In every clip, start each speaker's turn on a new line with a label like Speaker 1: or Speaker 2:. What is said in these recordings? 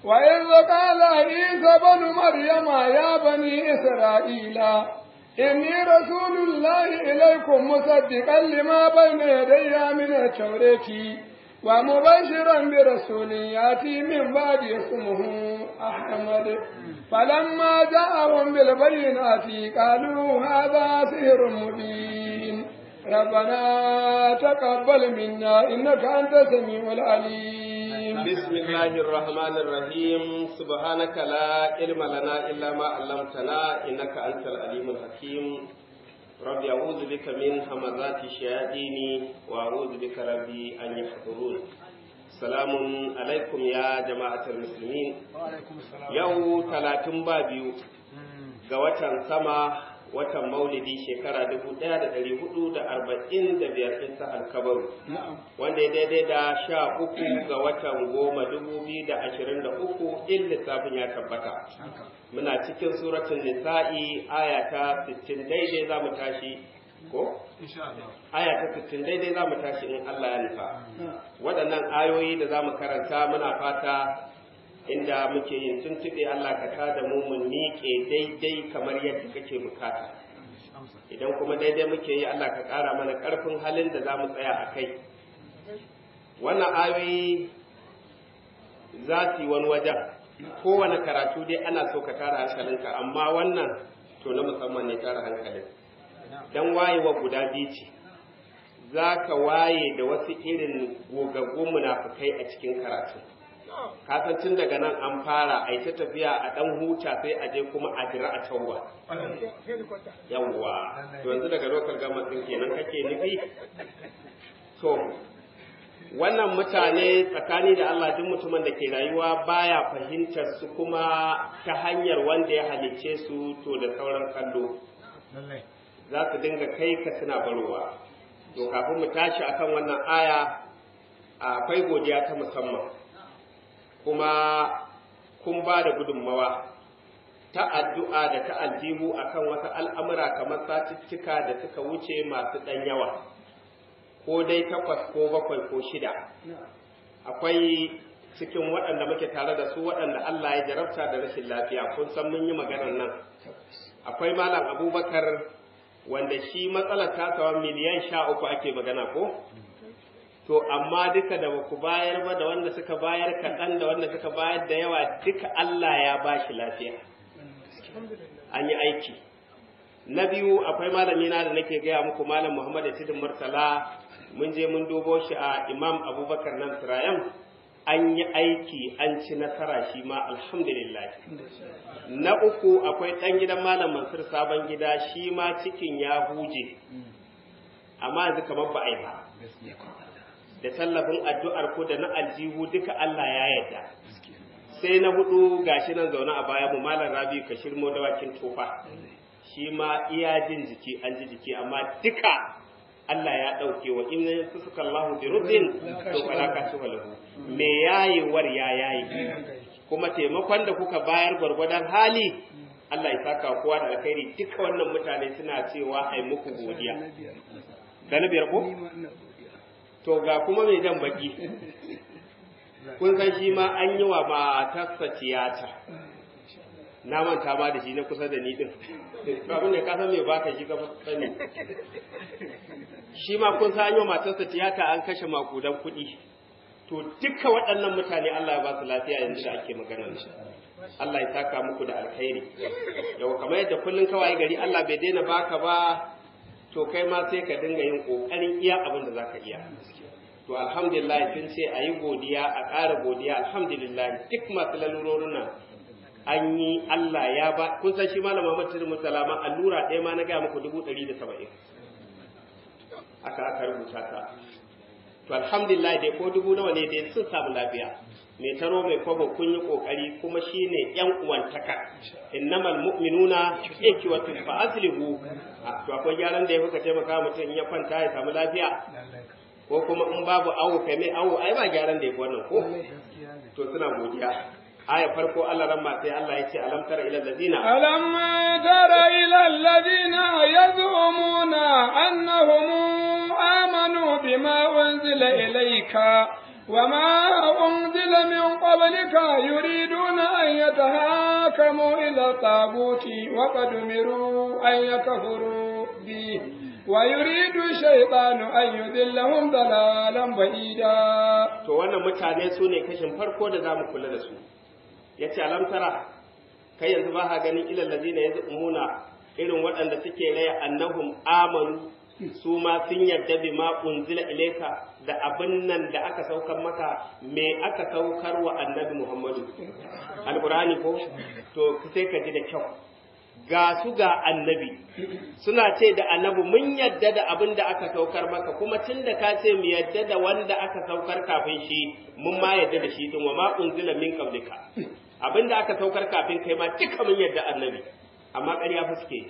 Speaker 1: وإذ قال عيسى بن مريم يا بني إسرائيل إني رسول الله إليكم مصدقا لما بين يدي من التوراة ومبشرا برسول يأتي من بعد اسمه أحمد فلما جاءهم بالبينات قالوا هذا سحر مبين ربنا تقبل منا إنك أنت السميع العليم
Speaker 2: بسم الله الرحمن الرحيم سبحانك لا علم لنا إلا ما علمتنا إنك أنت العليم الحكيم ربي أعوذ بك من همزات الشياطين وأعوذ بك ربي أن يحضرون سلام عليكم يا جماعة المسلمين يو ثلاثين بابيو قوة سما watan maulidi shekara dubu ɗaya da ɗari hudu da arba'in da biyar ɗin sahar kabaru wanda ya daidai da sha uku ga watan goma dubu biyu da ashirin da uku in lissafin ya tabbata muna cikin suratun nisa'i aya ta sittin daidai za mu tashi ko aya ta sittin daidai za mu tashi in Allah ya nufa waɗannan ayoyi da za mu karanta muna fata inda muke yin tuntuɓe Allah ka tada mu mu miƙe daidai kamar yadda kake bukata idan kuma daidai muke yi Allah ka ƙara mana ƙarfin halin da za mu tsaya a kai wannan ayoyi za su yi wani wajen kowane karatu dai ana so ka tara hankalinka amma wannan to na musamman ne tara hankalin dan wayewa guda biyu ce za ka waye da wasu irin gogaggun munafukai a cikin karatu kasan tun daga nan an fara a ta tafiya a dan huta sai a je kuma a jira a tawwa yawwa to yanzu daga lokal gama din kenan kake nufi to wannan mutane tsakani da Allah duk mutumin da ke rayuwa baya fahimtar su kuma ta hanyar wanda ya halicce su to da sauran kallo za su dinga kai ka suna barowa to kafin mu tashi akan wannan aya akwai godiya ta musamman kuma kun ba da gudunmawa ta addu'a da ta aljihu akan wasu al'amura kamar satuttuka da suka wuce masu ɗan yawa, ko dai takwas ko bakwai ko shida. Akwai cikin waɗanda muke tare da su waɗanda Allah ya jarabta da rashin lafiya, kun san mun yi maganar nan. Akwai Malam Abubakar wanda shi matsalar tasawa miliyan sha uku ake magana ko? to amma duka da baku bayar ba da wanda suka bayar kaɗan da wanda suka bayar da yawa duka Allah ya ba shi lafiya an yi aiki na biyu akwai malami na da nake gaya muku malam Muhammad Tidin Murtala mun je mun dubo shi a Imam Abubakar nan Sirayam an yi aiki an ci nasara shi ma alhamdulillah na uku akwai ɗan gidan malam Mansur sabon gida shi ma cikin ya huje amma yanzu kamar ba a yi ba da tallafin addu'ar ku da na aljihu duka Allah ya yarda. Sai na hudu gashi nan zaune a baya mu malam Rabi ka shirmo dawakin tofa. Shi ma iya jin jiki an ji jiki amma duka Allah ya ɗauke wa in suka Allah bi rubin to fala ka shi walahu. Me yayewar ya yayi. Kuma taimakon da kuka bayar gwargwadon hali Allah ya saka kowa da alkhairi duka wannan mutane suna cewa ai muku godiya. Da na biyar ko? to ga kuma mai jan baki kun san shi ma an yi wa matarsa tiyata na manta ma da shi na kusa da ni din abin da ka san me baka shi ka sani shi ma kun san an yi wa matarsa tiyata an kashe makudan kuɗi to duka waɗannan mutane Allah ya ba su lafiya yanzu da ake magana Allah ya saka muku da alkhairi yau kamar yadda kullun kawai gari Allah bai daina baka ba to kai ma sai ka dinga yin kokarin iya abin da zaka iya to alhamdulillah sun ce a yi godiya a ƙara godiya alhamdulillah duk masu lalurorin nan an yi Allah ya ba kun san shi malam Muhammad Tirmidhi Salama allura ɗaya ma na ga muku dubu ɗari da saba'in aka aka rubuta ta to alhamdulillah dai ko dubu nawa ne dai sun samu lafiya mai taro mai kwabo kun yi kokari kuma shine yan uwantaka innamal mu'minuna ikwatu fa aslihu to akwai gyaran da ya fuka taimaka mutum ya kwanta ya samu lafiya ko kuma in babu awo kai mai awo ai ba gyaran da ya wannan ko to suna godiya aya farko Allah ran sai Allah ya ce alam tara ila alladina
Speaker 1: alam tara ila alladina yazumuna annahum amanu bima unzila ilayka وما أنزل من قبلك يريدون أن يتهاكموا إلى الطاغوت وقد أمروا أن يكفروا به ويريد الشيطان أن يذلهم ضلالا بعيدا
Speaker 2: to wannan mutane su ne kashin farko da zamu kula da su yace alam tara kai yanzu ba ka ganin ilal ladina yazumuna irin waɗanda suke raya annahum amanu su ma sun yarda bi ma unzila ilaika da abin nan da aka saukar maka me aka saukar wa annabi Muhammadu alqur'ani ko to sai ka ji da kyau ga su ga annabi suna ce da annabi mun yadda da abin da aka saukar maka kuma tun da ka ce mu yadda da wanda aka saukar kafin shi mun ma yadda da shi din wa ma unzila min qablika abin da aka saukar kafin kai ma duka mun yadda annabi amma ƙarya fa suke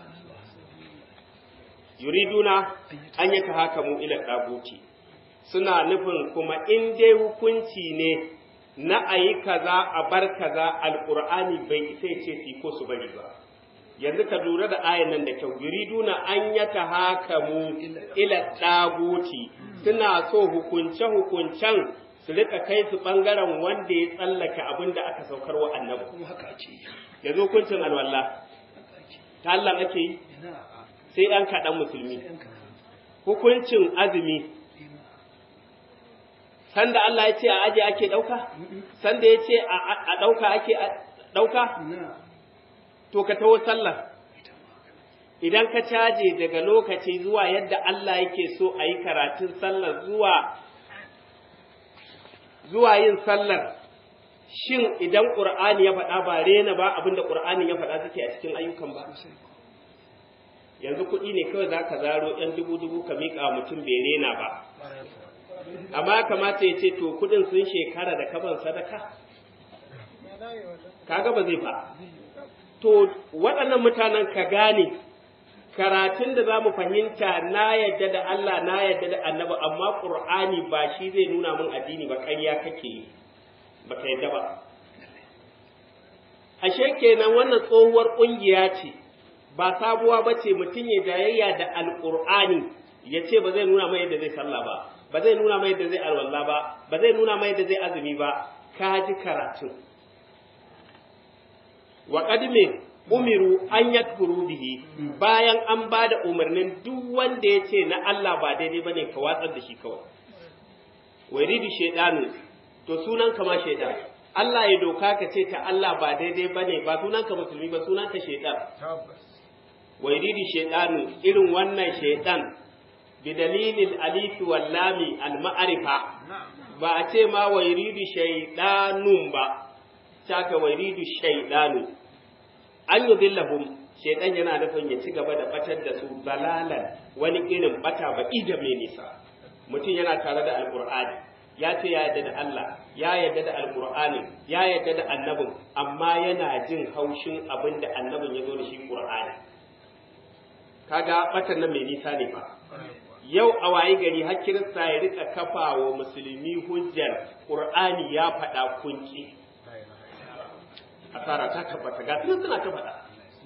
Speaker 2: yuriduna an yi hakamu ila daguti suna nufin kuma in dai hukunci ne na ayi kaza a bar kaza alqur'ani bai isa ce su ko su bari ba yanzu ka lura da ayan nan da kyau yuriduna an yata hakamu ila daguti suna so hukunce hukuncen su rika kai su bangaren wanda ya tsallaka abin da aka saukar wa annabi
Speaker 3: kuma haka ce
Speaker 2: yanzu hukuncin alwala ta Allah ake yi sai ɗan kaɗan musulmi hukuncin azumi sanda Allah ya ce a aje ake ɗauka sanda ya ce a ɗauka ake ɗauka to ka taho sallah idan ka caje daga lokaci zuwa yadda Allah yake so a yi karatun sallar zuwa zuwa yin sallar shin idan ƙur'ani ya faɗa ba rena ba abinda ƙur'ani ya faɗa suke a cikin ayyukan ba yanzu kuɗi ne kawai za ka zaro ‘yan dubu-dubu ka miƙa mutum bai rena ba amma kamata ya ce to kuɗin sun shekara da kaban sadaka kaga ba zai ba to waɗannan mutanen ka gane karatun da za mu fahimta na yadda da Allah na yadda da annabi amma ƙur'ani ba shi zai nuna min addini ba ƙarya kake yi ba ka yadda ba ashe kenan wannan tsohuwar ƙungiya ce ba sabuwa ba ce mutum ya jayayya da alƙur'ani ya ce ba zai nuna mai yadda zai sallah ba ba zai nuna mai yadda zai alwala ba ba zai nuna mai yadda zai azumi ba ka ji karatun wa qadme umiru an yakfuru bihi bayan an ba da umarnin duk wanda ya ce na Allah ba daidai bane ka watsar da shi kawai waridu shaydanu to sunan ka ma shaydan Allah ya doka ka ce ta Allah ba daidai bane ba sunan ka musulmi ba sunan ka shaydan waridu shaydanu irin wannan shaydan bi dalilil alif wal lami al ma'rifa ba a ce ma waridu shaydanun ba saka waridu shaydanu an yi dillahum shaidan yana nufin ya ci gaba da batar da su balalan wani irin bata ba ida mai nisa mutum yana tare da alkur'ani ya ce ya yarda da Allah ya yarda da alkur'ani ya yarda da annabin amma yana jin haushin abin da annabin ya zo da shi qur'ani kaga batan nan mai nisa ne fa yau a waye gari har kirista ya rika kafa wa musulmi hujjar qur'ani ya faɗa kunki asara ta tabbata ga sun suna ta faɗa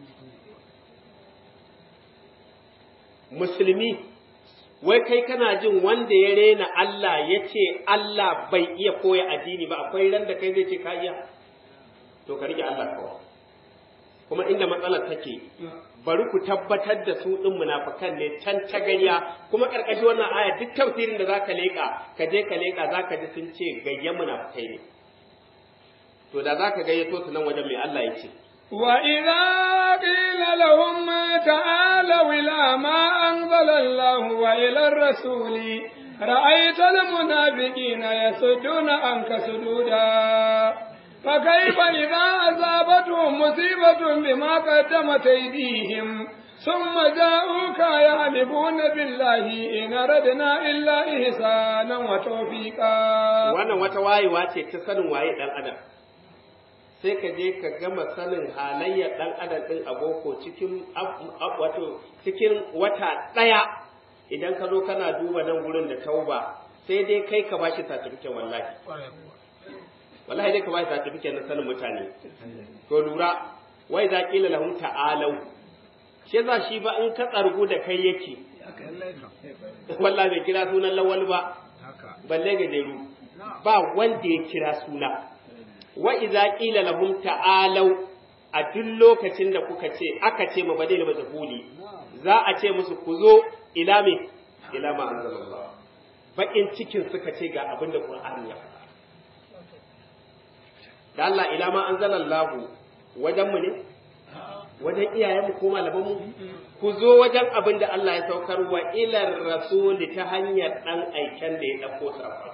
Speaker 2: musulmi wai kai kana jin wanda ya rena Allah ya ce Allah bai iya koya addini ba akwai ran da kai zai ce ka iya to ka rike Allah kawai kuma inda matsalar take bari ku tabbatar da su ɗin munafukan ne can ta gariya kuma ƙarƙashin wannan aya duk tafsirin da zaka leƙa ka je ka leƙa zaka ji sun ce gayyan munafukai ne to da za ka gayyato su nan wajen mai Allah ya ce.
Speaker 1: وإذا قيل لهم تعالوا إلى ما أنزل الله وإلى الرسول رأيت المنافقين يصدون عنك سدودا فكيف إذا أصابتهم مصيبة بما قدمت أيديهم ثم جاءوك يحلفون بالله إن أردنا إلا إحسانا وتوفيقا.
Speaker 2: وأنا وتواي واتي تسأل واي الأدب. sai ka je ka gama sanin halayyar ɗan adam ɗin a boko cikin wato cikin wata ɗaya idan ka zo kana duba nan gurin da tauba sai dai kai ka bashi certificate wallahi wallahi dai ka bashi certificate na sanin mutane to lura wai za kila lahum ta'alau shi za shi ba in ka tsargu da kai yake wallahi bai kira sunan lawal ba balle gajeru ba wanda ya kira suna wa idza qila lahum ta'alu a duk lokacin da kuka ce aka ce ma badil majhuli za a ce musu ku zo ila me ila ma anzalallah bakin cikin suka ce ga abin da qur'ani ya faɗa da Allah ila ma anzalallahu wajen mu ne wajen iyayenmu ko malamanmu ku zo wajen abin da Allah ya saukar wa ilar rasuli ta hanyar dan aiken da ya dauko safa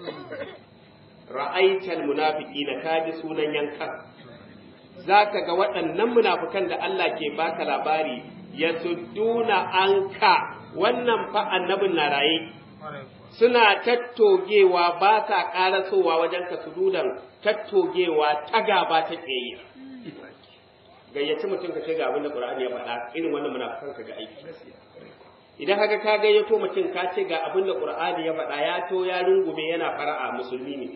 Speaker 2: ra'aital munafiqina kaji sunan yankan zaka ga waɗannan munafikan da Allah ke baka labari yasudduna anka wannan fa annabin na raye suna tattogewa ba sa ƙarasowa wajen ka sududan tattogewa ta gaba ta tsaye gayyaci mutum ka ce ga abin da Qur'ani ya faɗa irin wannan munafikan ka ga aiki idan haka ka gayyato mutum ka ce ga abin da Qur'ani ya faɗa ya to ya rungume yana fara'a musulmi ne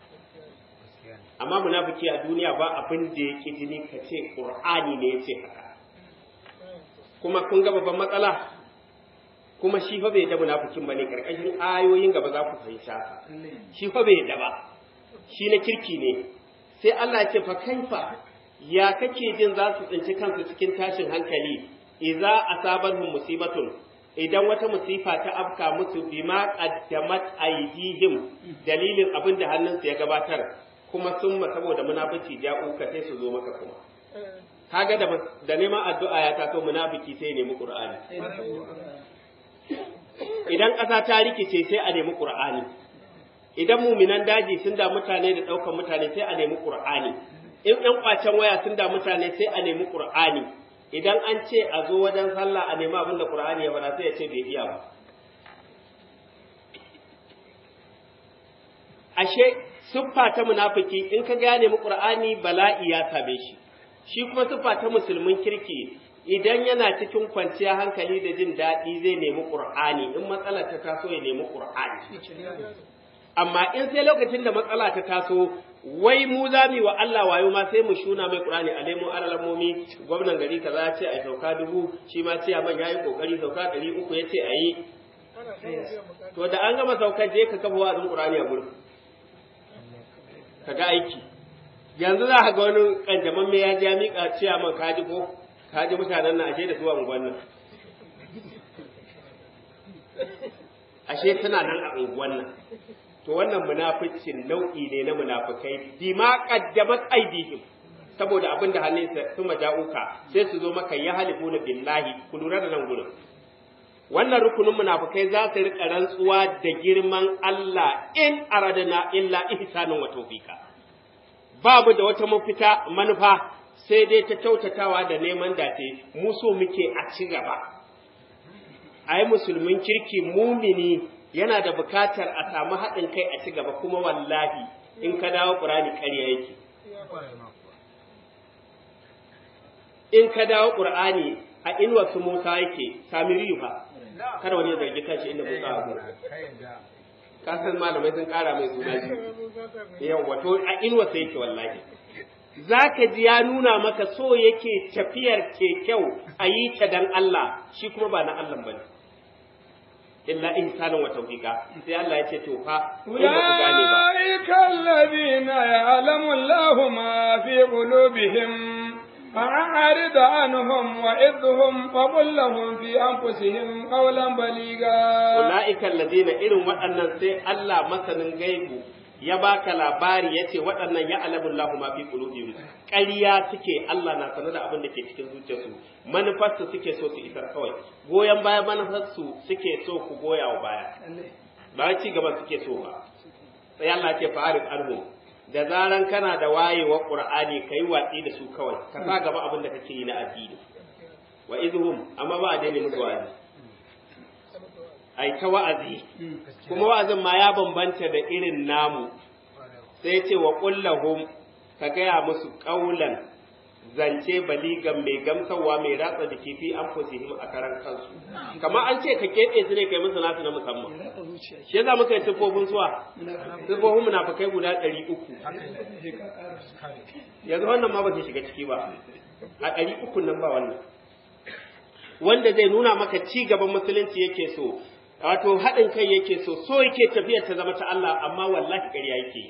Speaker 2: amma munafiki a duniya ba abin da yake jini ka ce Qur'ani ne ya ce haka kuma kun ga babban matsala kuma shi fa bai da munafikin bane karkashin ayoyin gaba za ku fahimta shi fa bai da ba shi na kirki ne sai Allah ya ce fa kaifa ya kake jin za su tsinci kansu cikin tashin hankali idza asabahum musibatun idan wata musifa ta afka musu bima qaddamat aydihim dalilin abin da hannunsu ya gabatar kuma sun ma saboda munafici ja'u ka sai su zo maka kuma kaga da da neman addu'a ya taso munafiki sai nemi qur'ani idan ƙasa ta rikice sai a nemi qur'ani idan muminan daji sun da mutane da ɗaukar mutane sai a nemi qur'ani in ɗan ƙwacen waya sun da mutane sai a nemi qur'ani idan an ce a zo wajen sallah a nemi abin da qur'ani ya faɗa sai ya ce bai iya ba ashe siffa ta munafiki in ka gane mu qur'ani bala'i ya same shi shi kuma siffa ta musulmin kirki idan yana cikin kwanciya hankali da jin daɗi zai nemi qur'ani in matsalar ta taso ya nemi qur'ani amma in sai lokacin da matsala ta taso wai mu za mu wa Allah wayo ma sai mu shuna mai qur'ani a nemo aralamomi gwamnan gari kaza ya ce ai sauka dubu shi ma ce man yayi kokari sauka ɗari uku ya ce ayi to da an gama saukar je ka kafa wa'azin qur'ani a gurin ka ga aiki yanzu za ka ga wani kanjaman mai ya ja miƙa ciya man kaji ko kaji mutanen na ashe da zuwa unguwan nan ashe suna nan a unguwan nan to wannan munaficin nau'i ne na munafikai bima qaddamat aydihim saboda abin da hannunsa su maja'uka sai su zo maka ya halifuna billahi ku lura da nan gurin wannan rukunin munafikai za su rika rantsuwa da girman Allah in aradana illa ihsanin wa tawfika babu da wata mafita manufa sai dai ta kyautatawa da neman dace mu so muke a ci gaba ai musulmin kirki mumini yana da bukatar a samu haɗin kai a ci gaba kuma wallahi in ka dawo ƙur'ani ƙarya yake in ka dawo ƙur'ani a inuwa su Musa yake samiriyu fa kada wani ya zargi kanshi inda Musa a gurin ka san malamai sun kara mai suna ji yawa to a inuwa sai yake wallahi zaka ji ya nuna maka so yake tafiyar ke kyau a yi ta dan Allah shi kuma ba na Allah bane illa ihsanan wa tawfiqa sai Allah ya ce to fa in ba ku gane ba
Speaker 1: أولئك الذين يعلم الله ما في قلوبهم فأعرض عنهم وإذهم وقل لهم في أنفسهم قولا بليغا
Speaker 2: ulaika alladhina irin waɗannan sai Allah masanin gaibu ya baka labari yace waɗannan ya alamu Allahu ma fi qulubihim ƙarya suke Allah na sanar da abin da ke cikin zuciyarsu manufarsu suke so su isar kawai goyon baya manufarsu suke so ku goya wa baya ba ci gaba suke so ba sai Allah ce fa'arif anhum da zaran kana da wayewa qur'ani kai watsi da su kawai ka sa gaba abin da kake yi na addini wa idhum amma ba a daina musu wa'azi ai ta wa'azi kuma wa'azin ma ya bambanta da irin namu sai ya ce wa kullahum ka gaya musu ƙaulan zance baligan mai gamsarwa mai ratsa da kifi an fusihim a karan kansu kamar an ce ka keɓe su ne kai musu nasu na musamman shi yasa muka yi siffofin suwa siffofin munafukai guda ɗari uku yanzu wannan ma ba su shiga ciki ba a ɗari uku nan ba wannan wanda zai nuna maka ci gaban musulunci yake so wato haɗin kai yake so so yake tafiyar ta zama ta Allah amma wallahi ƙarya yake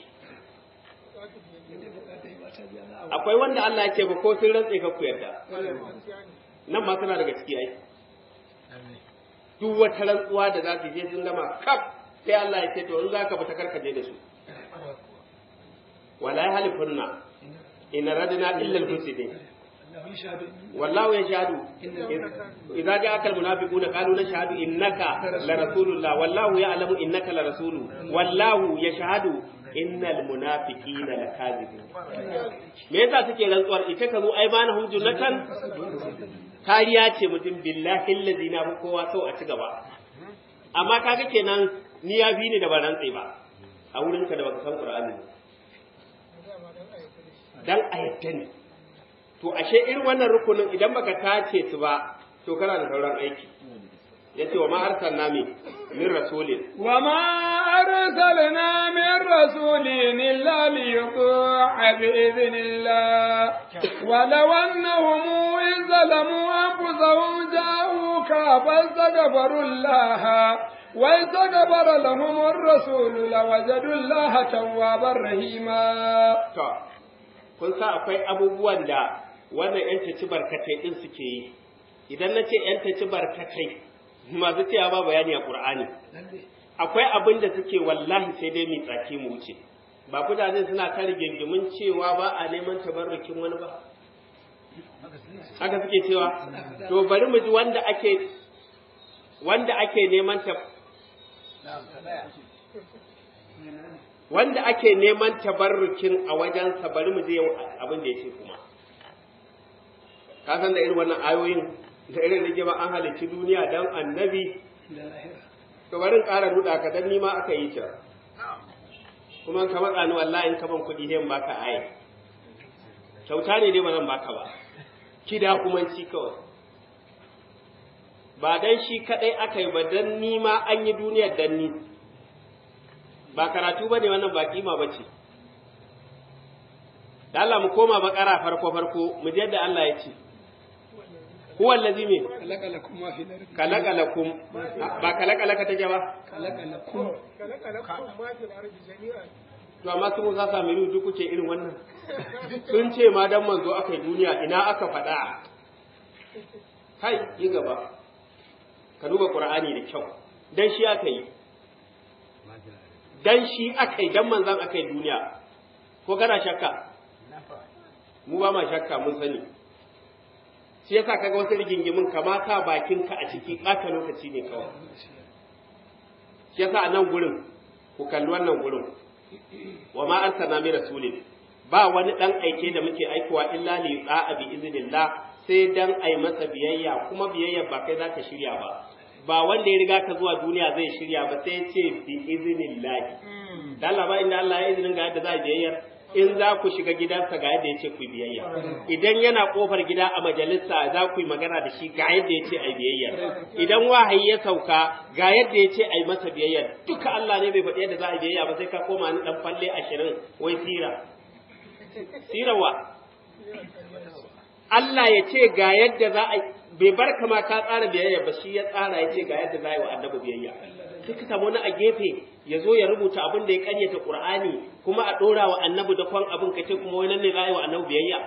Speaker 2: akwai wanda Allah ya ce ba ko sun rantse ka ku yarda nan ma suna daga ciki ai duk wata rantsuwa da za su je sun gama kaf sai Allah ya ce to in za ka fita karkaje da su wala ya halifunna in radina illa al-husni wallahu yashhadu idza ja'aka al-munafiquna qalu nashhadu innaka la rasulullah wallahu ya'lamu innaka la rasulu wallahu yashhadu innal munafiqina lakazibun me yasa suke rantsuwar ita ka zo ai bana hujjunatan kariya ce mutum billahi allazi na kowa sau a ci gaba amma kaga kenan ni ya bi ni da ban rantsi ba a wurinka da baka san qur'ani dan ayyatta ne to ashe irin wannan rukunin idan baka tace su ba to kana da sauran aiki yace wa ma arsalna min min rasulin
Speaker 1: wa ma arsalna min rasulin illa li yuta'a bi idhnillah wa law annahum in zalamu anfusahum ja'uka fastaghfiru Allah wa istaghfara lahum ar-rasul lawajadu Allah tawwabar rahima
Speaker 2: to kun sa akwai abubuwan da wannan yan taci barkatai din suke yi idan na ce yan taci barkatai masu cewa ba bayani a Qur'ani akwai abin da suke wallahi sai dai mai tsaki mu wuce ba kudaden suna ta rigingimin cewa ba a neman tabarrukin wani ba haka suke cewa to bari mu ji wanda ake wanda ake neman ta wanda ake neman tabarrukin a wajensa bari mu je abin da yake kuma ka san da irin wannan ayoyin da irin rigima an halicci duniya dan annabi to bari ƙara ruda ka dan nima aka yi ta kuma ka matsa ni wallahi in ka ban kuɗi sai baka aye kyauta ne dai ba zan baka ba kida kuma ci kawai ba dan shi kadai aka yi ba dan nima an yi duniyar dan ni ba karatu ba ne wannan ba kima ba ce da Allah mu koma bakara farko farko mu je da Allah ya ce huwa allazi me
Speaker 1: kalakalakum ma fi lardi
Speaker 2: kalakalakum ba kalakalaka take ba
Speaker 1: kalakalakum
Speaker 3: kalakalakum ma fi lardi jami'an
Speaker 2: to amma su Musa Samiru duk kuke irin wannan sun ce ma dan manzo aka yi duniya ina aka faɗa kai yi gaba ka duba Qur'ani da kyau dan shi aka yi dan shi aka yi dan manzan aka yi duniya ko kana shakka mu ba ma shakka mun sani shi yasa kaga wasu rigingimin kamata bakinka a ciki ɓata lokaci ne kawai shi yasa a nan gurin ku kalli wannan gurin wa ma arsalna min rasulin ba wani dan aike da muke aikowa illa li yu'a bi iznillah sai dan ai masa biyayya kuma biyayya ba kai zaka shirya ba ba wanda ya riga ka zuwa duniya zai shirya ba sai ya ce bi iznillah dan Allah ba inda Allah ya izinin ga yadda za a biyayya in za ku shiga gidansa ga yadda ya ce ku biyayya idan yana kofar gida a majalisa za ku yi magana da shi ga yadda ya ce a biyayya idan wahayi ya sauka ga yadda ya ce a yi masa biyayya duka Allah ne bai faɗi yadda za a biyayya ba sai ka koma ni dan falle ashirin wai sira sirawa Allah ya ce ga yadda za a bai bar kama ka tsara biyayya ba shi ya tsara ya ce ga yadda za a yi wa annabi biyayya sai ka samu wani a gefe ya zo ya rubuta abin da ya karyata Qur'ani kuma a ɗora wa annabi da kwan abin ka ce kuma wani ne za a yi wa annabi biyayya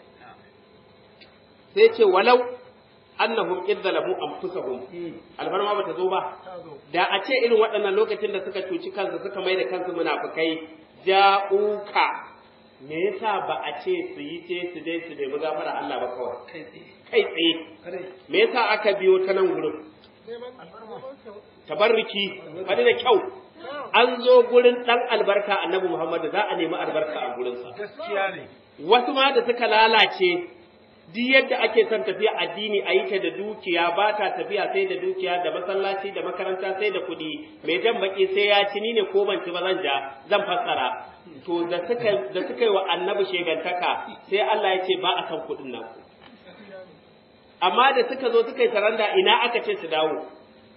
Speaker 2: sai ce walau annahum idzalamu anfusahum alfarma bata zo ba da a ce irin waɗannan lokacin da suka cuci kansu suka mai da kansu munafukai ja'uka me yasa ba a ce su yi ce su dai su nemi gafara Allah ba kawai kai tsaye me yasa aka biyo ta nan gurin tabarruki faɗi da kyau an zo gurin ɗan albarka annabi Muhammad za a nemi albarka a gurinsa
Speaker 3: gaskiya ne
Speaker 2: wasu ma da suka lalace duk yadda ake son tafiya addini a yi ta da dukiya ba ta tafiya sai da dukiya da masallaci da makaranta sai da kuɗi mai jan baki sai ya ci ni ne ko ban ci ba zan ja zan fassara to da suka da suka yi wa annabi shegantaka sai Allah ya ce ba a san kuɗin nan amma da suka zo suka yi taranda ina aka ce su dawo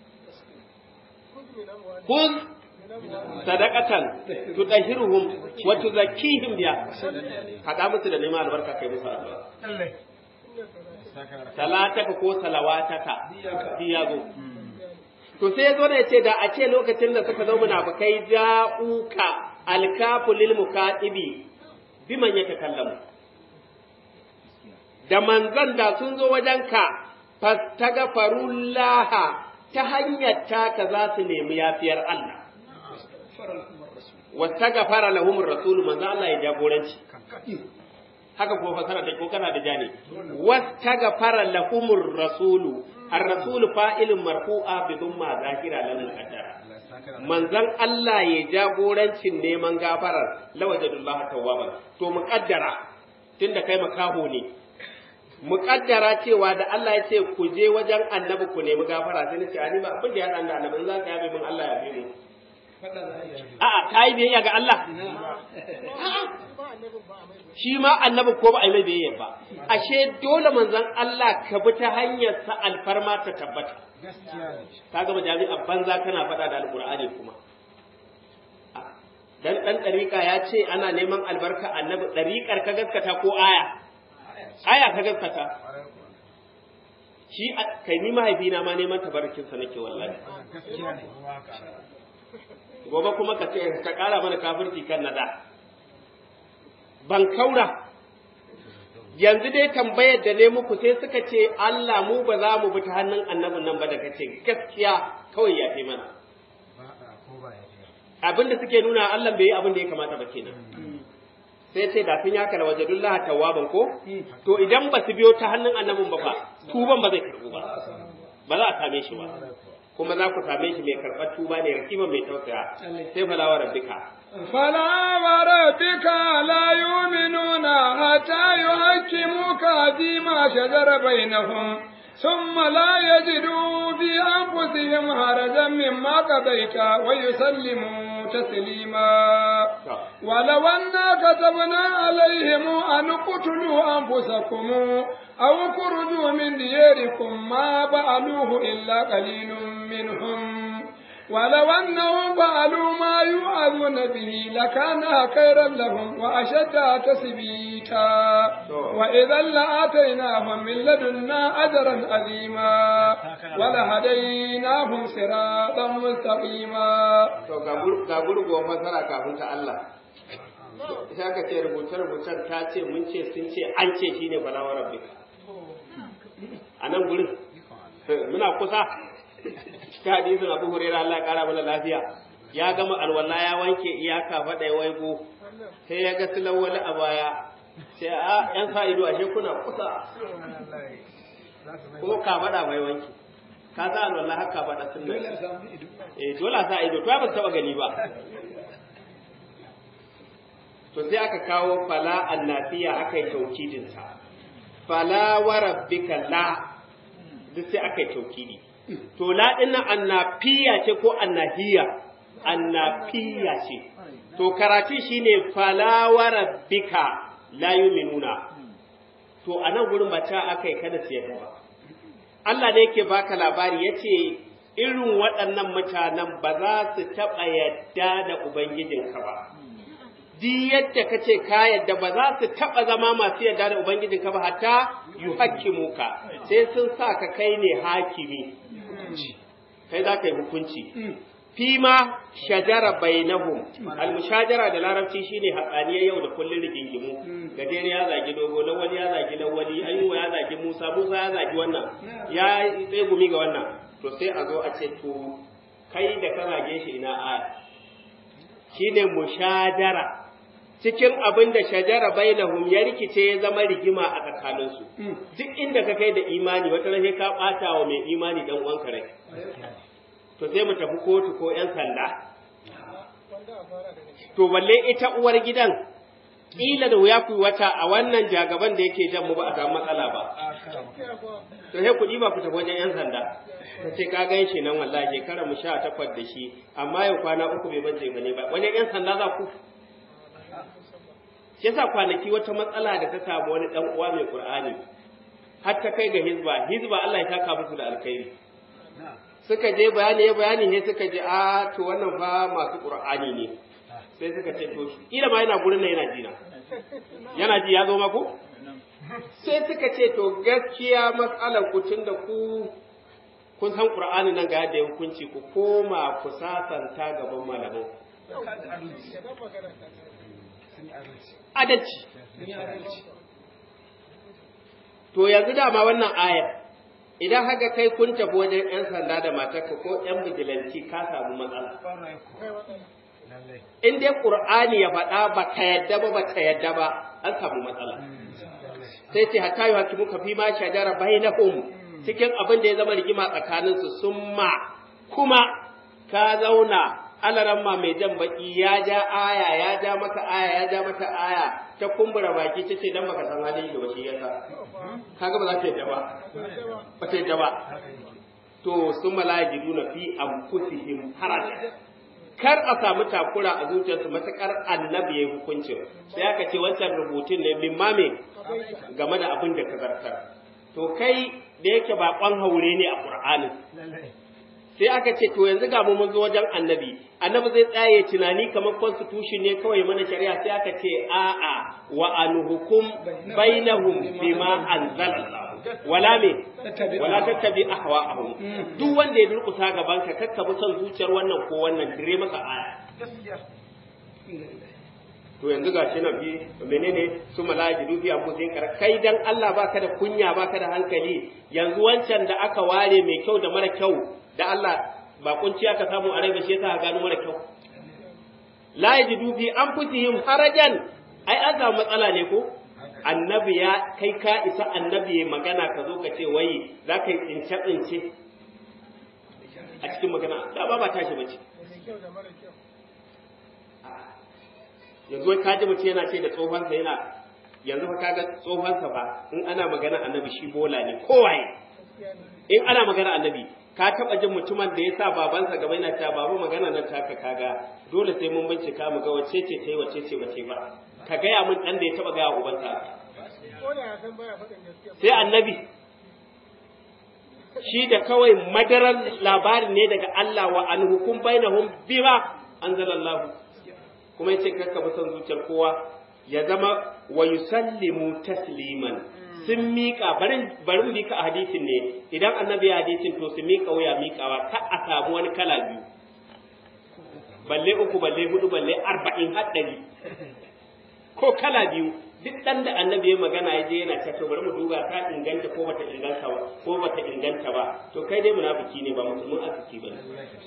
Speaker 2: kun sadaqatan tudahhiruhum wa tuzakkihim biha kada musu da neman albarka kai musu addu'a salataka ko salawataka ya zo to sai ya zo da ya ce da a ce lokacin da suka zo munafukai ja'uka alkafu lil mukatibi biman yatakallamu da manzan da sun zo wajen ka fastagfarullaha ta hanyar taka za su nemi yafiyar Allah wastagfara lahumur rasul manzo Allah ya jagoranci haka ko fasara ta ko kana da jani wastagfara lahumur rasulu ar-rasul fa'ilun marfu'a bi dhumma zahira lil muqaddara manzon Allah ya jagorancin neman gafarar lawajadullah tawwaban to muqaddara tunda kai makaho ne muqaddara cewa da Allah ya ce ku je wajen annabi ku nemi gafara sai nace ani ba abin da ya dan da annabi in za ka yabe min Allah ya yabe mu a'a kai biyayya ga Allah shi ma annabi ko ba a yi mai biyayya ba ashe dole manzon Allah ka bi ta hanyar sa alfarma ta tabbata ka gama jami'a banza kana faɗa da alqur'ani kuma dan dan dariƙa ya ce ana neman albarka annabi dariƙar ka gaskata ko aya aya ka gaskata shi kai ni mahaifina ma neman tabarkinsa nake wallahi gobe kuma ka ce ka ƙara mana kafirci kan nada ban kaura yanzu dai tambayar da ne muku sai suka ce Allah mu ba za mu bi ta hannun annabin nan ba da kace gaskiya kawai ya fi mana abinda suke nuna Allah bai yi abin da ya kamata ba kenan sai ce da sun yaka wajadullah tawwaban ko to idan ba su biyo ta hannun annabin ba fa tuban ba zai karbu ba ba za a same shi ba kuma za ku same shi mai karɓar tuba ne rakima mai tausaya sai falawa rabbika
Speaker 1: فلا وربك لا يؤمنون حتى يحكموك فيما شجر بينهم ثم لا يجدوا في أنفسهم حرجا مما قضيت ويسلموا تسليما ولو أنا كتبنا عليهم أن اقتلوا أنفسكم أو خرجوا من دياركم ما فعلوه إلا قليل منهم ولو أنهم فعلوا ما يوعظون به لكان خيرا لهم وأشد تثبيتا وإذا لآتيناهم من لدنا أجرا عظيما ولهديناهم صراطا مستقيما
Speaker 2: ga gurguwar fasara kafin ta Allah sai aka ce rubuce-rubucen ta ce mun ce sun ce an ce shine balawar rabbika a nan gurin muna kusa cikin hadisin Abu Hurairah Allah ya kara mana lafiya ya gama alwala ya wanke iyaka faɗa ya waigo sai ya ga silan wani a baya sai a yan sa ido ashe kuna kusa ko ka faɗa mai wanke ka sa alwala har ka faɗa sunna eh dole sa ido to ba taba gani ba to sai aka kawo fala annafiya aka yi taukidin sa fala wa rabbika la duk sai aka yi taukidi to la dinnan annafiya ce ko annahiya annafiya ce to karatu shine fala wa rabbika la yu'minuna to anan gurin ba ta akai kada su yadda ba Allah ne yake baka labari yace irin waɗannan mutanen ba za su taɓa yadda da ubangijinka ba di yadda ka ce ka yadda ba za su taɓa zama masu yadda da ubangijinka ba hatta yuhakkimuka sai sun sa ka kai ne hakimi kai za ka yi hukunci fima shajara bainahum almushajara da larabci shine hatsaniyar yau da kullun rigingimu gajere ya zagi dogo lawali ya zagi lawali ayuwa ya zagi musa musa ya zagi wannan ya tsaye gumi ga wannan to sai a zo a ce to kai da ka zage shi ina aya shine mushajara cikin abin da shajara bainahum ya rikice ya zama rigima a tsakaninsu duk inda ka kai da imani wata rahe ka ɓata wa mai imani dan uwanka rai to sai mu tafi kotu ko ‘yan sanda. To, balle ita uwar gidan, ƙila da wuya ku wata a wannan jagaban da yake jan mu ba a samu matsala ba. To, sai kuɗi ba ku tafi wajen ‘yan sanda. Ta ce, ka gan shi nan wallahi shekara mu sha takwas da shi, amma yau kwana uku bai bace ba ne ba. Wajen ‘yan sanda za ku? Shi yasa kwanaki wata matsala da ta samu wani ɗan uwa mai Kur'ani. Har ta kai ga hizba, hizba Allah ya taka musu da alkhairi. suka je bayani ya bayani ne suka je a to wannan fa masu qur'ani ne sai suka ce to ila ma yana gurin nan yana ji na yana ji ya zo ma ko sai suka ce to gaskiya matsalar ku tun da ku kun san qur'ani nan ga yadda ya hukunci ku koma ku sasanta gaban malaman adalci to yanzu dama wannan ayar idan haka kai kun tafi wajen 'yan sanda da matarka ko 'yan bijilanci ka samu matsala in dai qur'ani ya faɗa ba ka yadda ba ba ka yadda ba an samu matsala sai ce hatta yi hakimu ka fi ma shajara bainahum cikin abin da ya zama rigima tsakaninsu summa kuma ka zauna alaran ma mai jan baki ya ja aya ya ja maka aya ya ja maka aya ta kumbura baki ta ce dan baka san halin da bashi yasa kaga ba za ta yadda ba ba ta yadda ba to sun malajiduna fi anfusihim haraja kar a samu takura a zuciyarsu matakar annabi ya yi hukuncin sai aka ce wancan rubutun ne min mame game da abin da ka zartar to kai da yake baƙon haure ne a ƙur'anin sai aka ce to yanzu ga mu mun zo wajen annabi annabi zai tsaye tunani kamar constitution ne kawai mana shari'a sai aka ce a'a wa anhukum bainahum bima anzalallahu wala me wala tattabi ahwa'ahum duk wanda ya durkusa gaban ka kakka bi son zuciyar wannan ko wannan dire masa aya to yanzu ga shi nan bi menene su malajidu fi anfusihim kar kai dan Allah baka da kunya baka da hankali yanzu wancan da aka ware mai kyau da mara kyau da Allah ba kunci aka samu a rai ba shi yasa ka gano mara kyau la yajidu fi anfusihim harajan ai an samu matsala ne ko annabi ya kai ka isa annabi ya magana ka zo ka ce wai za ka yi tsince tsince a cikin magana da ba ba tashi bace yanzu wai kaji mutum yana ce da tsohonsa yana yanzu fa kaga tsohonsa ba in ana magana annabi shi bola ne kowaye in ana magana annabi ka taba jin mutumin da ya sa babansa gaba yana cewa babu magana nan taka kaga dole sai mun bincika mu ga wacce ce ta yi wacce ce bace ba ka gaya mun dan da ya taba gaya ubansa sai annabi shi da kawai madaran labarin ne daga Allah wa an hukum bainahum bima anzalallahu kuma yace kakka bi son zuciyar kowa ya zama wa yusallimu tasliman sun miƙa barin barin miƙa a hadisin ne idan annabi ya hadisin to su miƙa wuya miƙawa ka a samu wani kala biyu balle uku balle hudu balle arba'in haɗari ko kala biyu duk ɗan da annabi ya magana ya je yana ta to bari mu duba ta inganta ko bata inganta ba ko bata inganta ba to kai dai munafiki ne ba musulmin arziki ba ne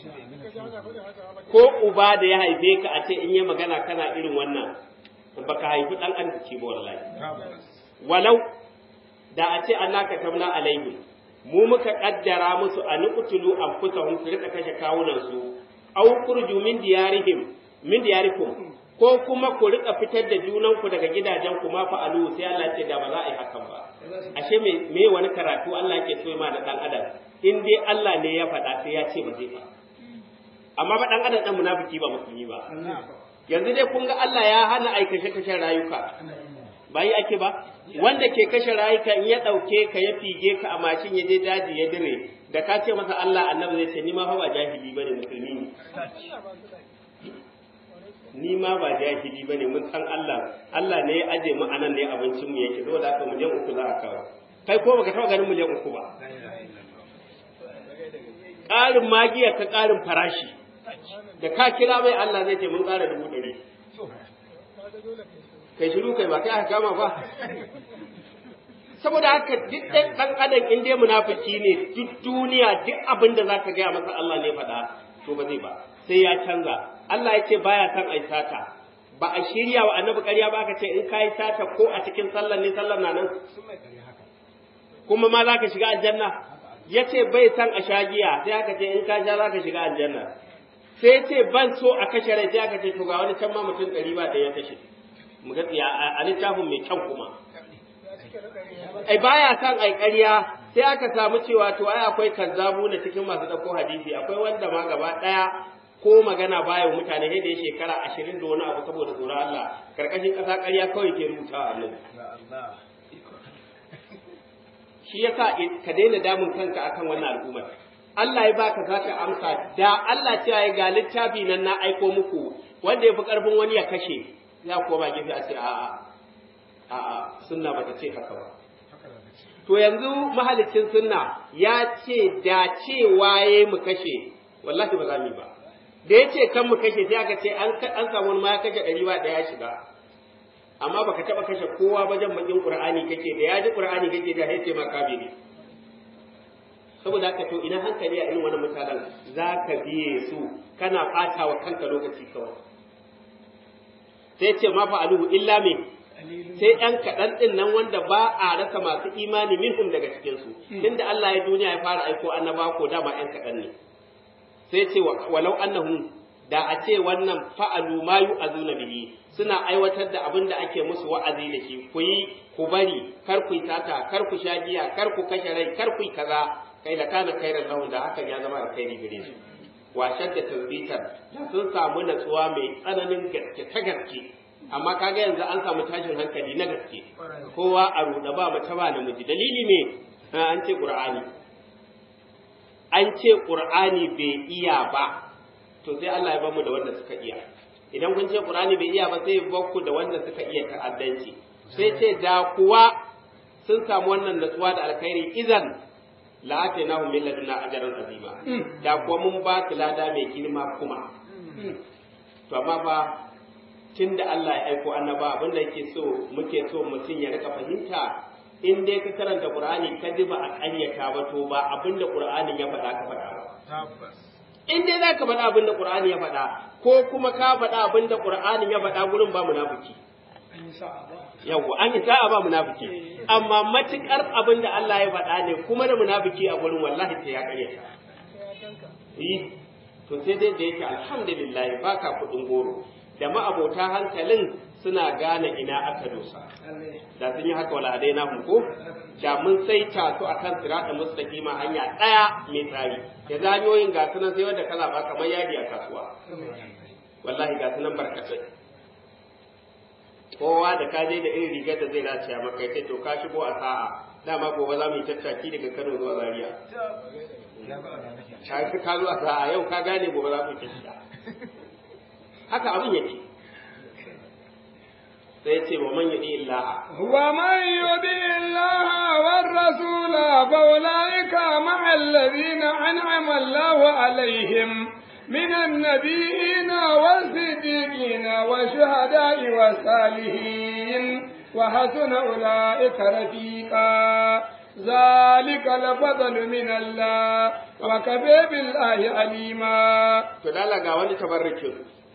Speaker 2: ko uba da ya haife ka a ce in yi magana kana irin wannan baka haifi ɗan arziki ba wallahi walau da a ce Allah ka tamna alaihim mu muka kaddara musu a nuqtulu anfusahum su rika kashe kawunan su aw kurju min diyarihim min diyarikum ko kuma ku rika fitar da junanku daga gidajen ku ma fa'alu sai Allah ce da ba za a yi hakan ba ashe me me wani karatu Allah yake so ma da dan adam in dai Allah ne ya faɗa sai ya ce ba zai ba amma ba dan adam dan munafiki ba musulmi ba yanzu dai kun ga Allah ya hana aikashe kashe rayuka ba yi ake ba wanda ke kashe rayuka in ya ɗauke ka ya fige ka a mashin ya je daji ya dire da ka ce masa Allah annabi zai ce ni ma fa ba jahili bane musulmi ne ni ma ba jahili bane mun san Allah Allah ne ya aje mu anan ne abincin mu yake saboda haka miliyan uku za a kawo kai ko baka taba ganin miliyan uku ba ƙarin magiya ka ƙarin farashi da ka kira mai Allah zai ce mun ƙara dubu ɗari kai shiru kai ba kai aka kama ba saboda haka duk ɗan ɗan adam in dai munafiki ne duk duniya duk abin da zaka gaya masa Allah ne faɗa to ba zai ba sai ya canza Allah ya ce baya son ai sata ba a shirya wa annabi ƙarya ba aka ce in kai sata ko a cikin sallar ne sallar na nan kuma ma zaka shiga aljanna ya ce bai san a shagiya sai aka ce in ka sha zaka shiga aljanna sai ce ban so a kashe rai sai aka ce to ga wani can ma mutum ɗari ba da ya kashe mu ga a littafin mai kyau kuma ai baya san ai ƙarya sai aka samu cewa to ai akwai kazzabu na cikin masu ɗauko hadisi akwai wanda ma gaba ɗaya ko magana baya wa mutane sai da ya shekara ashirin da wani abu saboda tsoron Allah karkashin ƙasa ƙarya kawai ke rubutawa a nan shi yasa ka daina damun kanka akan wannan al'ummar Allah ya baka zaka amsa da Allah ce ya ga littafi nan na aiko muku wanda ya fi ƙarfin wani ya kashe ya koma gefe a ce a'a a'a sunna bata ce haka ba to yanzu mahalicin sunna ya ce da cewa ya mu kashe wallahi ba za mu yi ba da ya ce kan mu kashe sai aka ce an samu wani ma ya kashe ɗari ba ɗaya ya shiga amma baka taɓa kashe kowa ba jan bakin qur'ani kake da ya ji qur'ani kake da sai ce ma kafiri saboda haka to ina hankali a irin wani mutanen za ka biye su kana ɓata wa kanka lokaci kawai sai ce ma fa'aluhu illa me sai ɗan kaɗan ɗin nan wanda ba a rasa masu imani minhum daga cikinsu tunda Allah ya duniya ya fara aiko annaba ko dama ɗan kaɗan ne sai ce walau annahum da a ce wannan fa'alu ma yu'azuna bihi suna aiwatar da abin da ake musu wa'azi da shi ku yi ku bari kar ku yi tata kar ku sha giya kar ku kashe rai kar ku yi kaza kai da kana kairan lahun da hakan ya zama alkhairi gare su washar da tasbitar da sun samu natsuwa mai tsananin gaske ta gaske amma kaga yanzu an samu tashin hankali na gaske kowa a ruɗa ba mace ba namiji dalili ne an ce qur'ani an ce qur'ani bai iya ba to sai Allah ya bamu da wanda suka iya idan kun ce qur'ani bai iya ba sai ya bakku da wanda suka iya ta'addanci sai ce da kuwa sun samu wannan natsuwa da alkhairi idan la atainahum min ladunna ajran azima da kuwa mun ba su lada mai girma kuma to amma fa tunda Allah ya aiko annaba abin da yake so muke so mutum ya rika fahimta in dai ka karanta Qur'ani ka ji ba a ƙaryata ba to ba abin da Qur'ani ya faɗa ka faɗa ba in dai zaka faɗa abin da Qur'ani ya faɗa ko kuma ka faɗa abin da Qur'ani ya faɗa gurin ba munafiki yawwa an yi sa'a ba munafiki amma matukar abin da Allah ya faɗa ne kuma da munafiki a gurin wallahi sai ya ƙaryata yi to sai dai da yake alhamdulillah baka kuɗin goro da ma'abota hankalin suna gane ina aka dosa da sun yi haka wala dai na ko da mun saita su akan sirata mustaqima hanya daya mai tsari da zanyoyin ga sunan sai wanda kala ba kamar yadi a kasuwa wallahi ga sunan barkatai kowa da ka je da irin rigar da zai dace maka sai to ka shigo a sa'a dama gobe za mu yi tattaki daga Kano zuwa Zaria ka zo a sa'a yau ka gane gobe za mu yi tattaki haka abin yake sai ya ce wa man yudi illaha
Speaker 1: wa man yudi illaha war rasula fa ulaika ma'a alladhina an'ama Allahu alaihim من النبيين والصديقين والشهداء والصالحين وحسن أولئك رفيقا ذلك الفضل من الله وكفى بالله عليما
Speaker 2: تدالا ga wani tabarrukin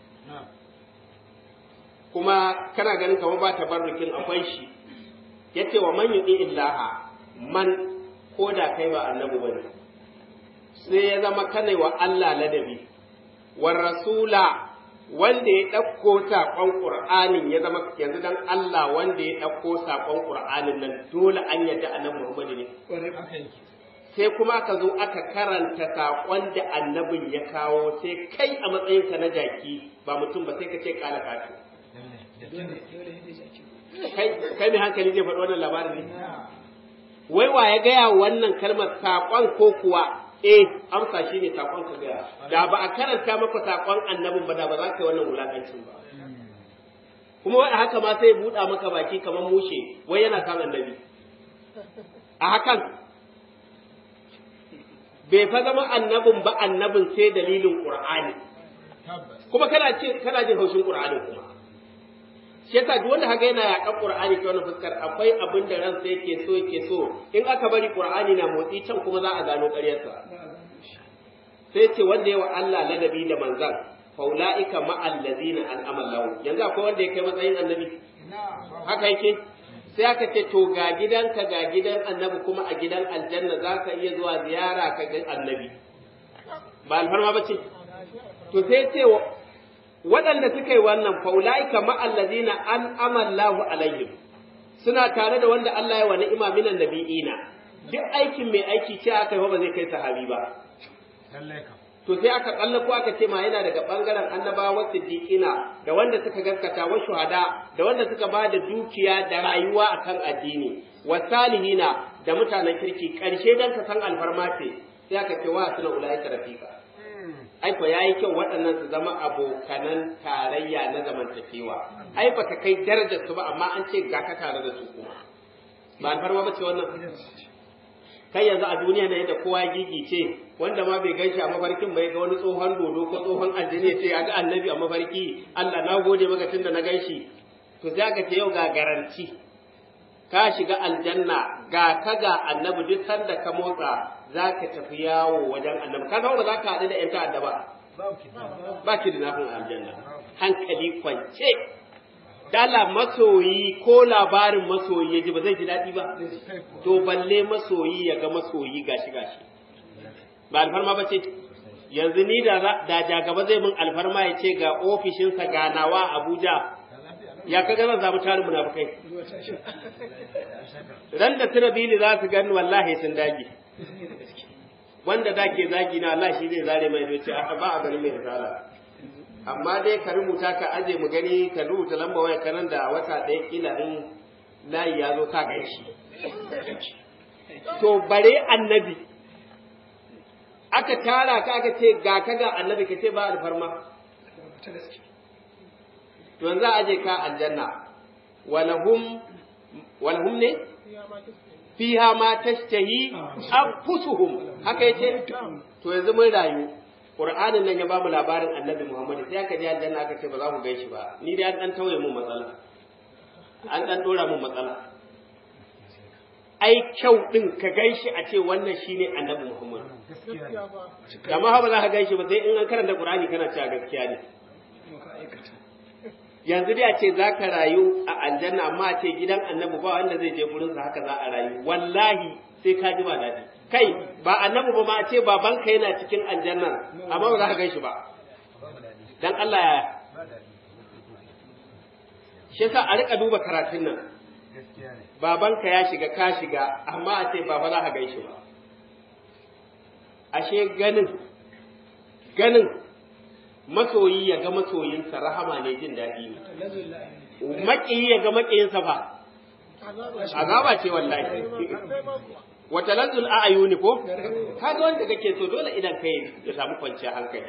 Speaker 2: kuma kana ganin kamar ba tabarrukin akwai shi yace wa man yudi illaha man ko da kai ba annabi bane sai ya zama kana wa Allah ladabi war rasula wanda ya ɗauko saƙon ƙur'anin ya zama yanzu dan Allah wanda ya ɗauko saƙon ƙur'anin nan dole an yadda annabi Muhammadu ne sai kuma aka zo aka karanta saƙon da annabin ya kawo sai kai a matsayinka na jaki ba mutum ba sai ka ce ƙala kato kai mai hankali zai faɗi wannan labarin ne wai wa ya gaya wannan kalmar saƙon ko kuwa eh amsa shi ne saƙon ka gaya da ba a karanta maka saƙon annabin ba da ba za ka yi wannan wulaƙancin ba kuma wai haka ma sai buɗa maka baki kamar mushe wai yana kan annabi a hakan bai fa zama annabin ba annabin sai dalilin qur'ani kuma kana ce kana jin haushin qur'ani kuma shi yasa duk wanda haka yana yaƙan qur'ani ta wannan fuskar akwai abin da ransa yake so yake so in aka bari qur'ani na motsi can kuma za a gano ƙaryarsa sai ce wanda yawa Allah ladabi da manzan faula'ika ma'al ladina an'ama lahu yanzu akwai wanda ya kai matsayin annabi haka yake sai aka ce to ga gidanka ga gidan annabi kuma a gidan aljanna za ka iya zuwa ziyara ka ga annabi ba alfarma ba ce to sai ce waɗanda suka yi wannan faula'ika ma'allazina an amallahu alaihim suna tare da wanda Allah ya wa ni'ima minan nabi'ina duk aikin mai aiki ce aka yi ba zai kai sahabi ba to sai aka ko aka ce ma yana daga bangaren annabawa siddiqina da wanda suka gaskata wa shuhada da wanda suka ba da dukiya da rayuwa akan addini wa salihina da mutanen kirki karshe dan ka san alfarma ce sai aka ce wa suna ulaika rafiqa ai ko yayi kyau waɗannan su zama abokanan tarayya na zamantakewa ai baka kai darajar su ba amma an ce ga ka tare da su kuma ba alfarma ba ce wannan kai yanzu a duniya na yadda kowa ya gigice wanda ma bai ganshi a mafarkin bai ga wani tsohon dodo ko tsohon aljini ya ce ya ga annabi a mafarki Allah na gode maka tun da na ganshi to sai aka ce yau ga garanti ka shiga aljanna ga ka ga annabi duk sanda ka motsa za ka tafi yawo wajen annabi ka ba za ka haɗu da 'yan ta'adda ba ba ki da nafin aljanna hankali kwance dala masoyi ko labarin masoyi ya ji ba zai ji daɗi ba to balle masoyi ya ga masoyi gashi gashi ba alfarma ba ce yanzu ni da da jagaba zai min alfarma ya ce ga ofishinsa ganawa Abuja ya kaga zan samu tarin munafukai ran da tirabili za su gani wallahi sun dage wanda da ke zagi na Allah shi zai zare mai ce a ba a gani mai risala amma dai ka rubuta ka aje mu gani ka rubuta lamba waya kanan da wata ɗaya kila in layi ya zo ka gan shi to bare annabi aka tara ka aka ce ga ka ga annabi ka ce ba alfarma to yanzu aje ka aljanna walahum walahum ne fiha ma tashtahi anfusuhum haka yace to yanzu mun rayu Qur'anin nan ya ba mu labarin Annabi Muhammad sai aka je aljanna aka ce ba za mu gaishe ba ni dai an dan tauye mun matsala an dan dora mun matsala ai kyau din ka gaishe a ce wannan shine Annabi Muhammad amma ba za ka gaishe ba sai in an karanta Qur'ani kana cewa gaskiya ne yanzu dai a ce za ka rayu a aljanna amma a ce gidan annabi ba wanda zai je gurinsa haka za a rayu wallahi sai ka ji ba daɗi kai ba annabi ba ma a ce babanka yana cikin aljanna amma ba za ka gan shi ba dan Allah ya shi yasa a rika duba karatun nan babanka ya shiga ka shiga amma a ce baba za ka gan shi ba ashe ganin ganin masoyi ya ga masoyinsa rahama ne jin daɗi ne maƙiyi ya ga maƙiyinsa fa azaba ce wallahi wata lanzul a ayuni ko ka ga wanda kake so dole idan kai ya samu kwanciyar hankali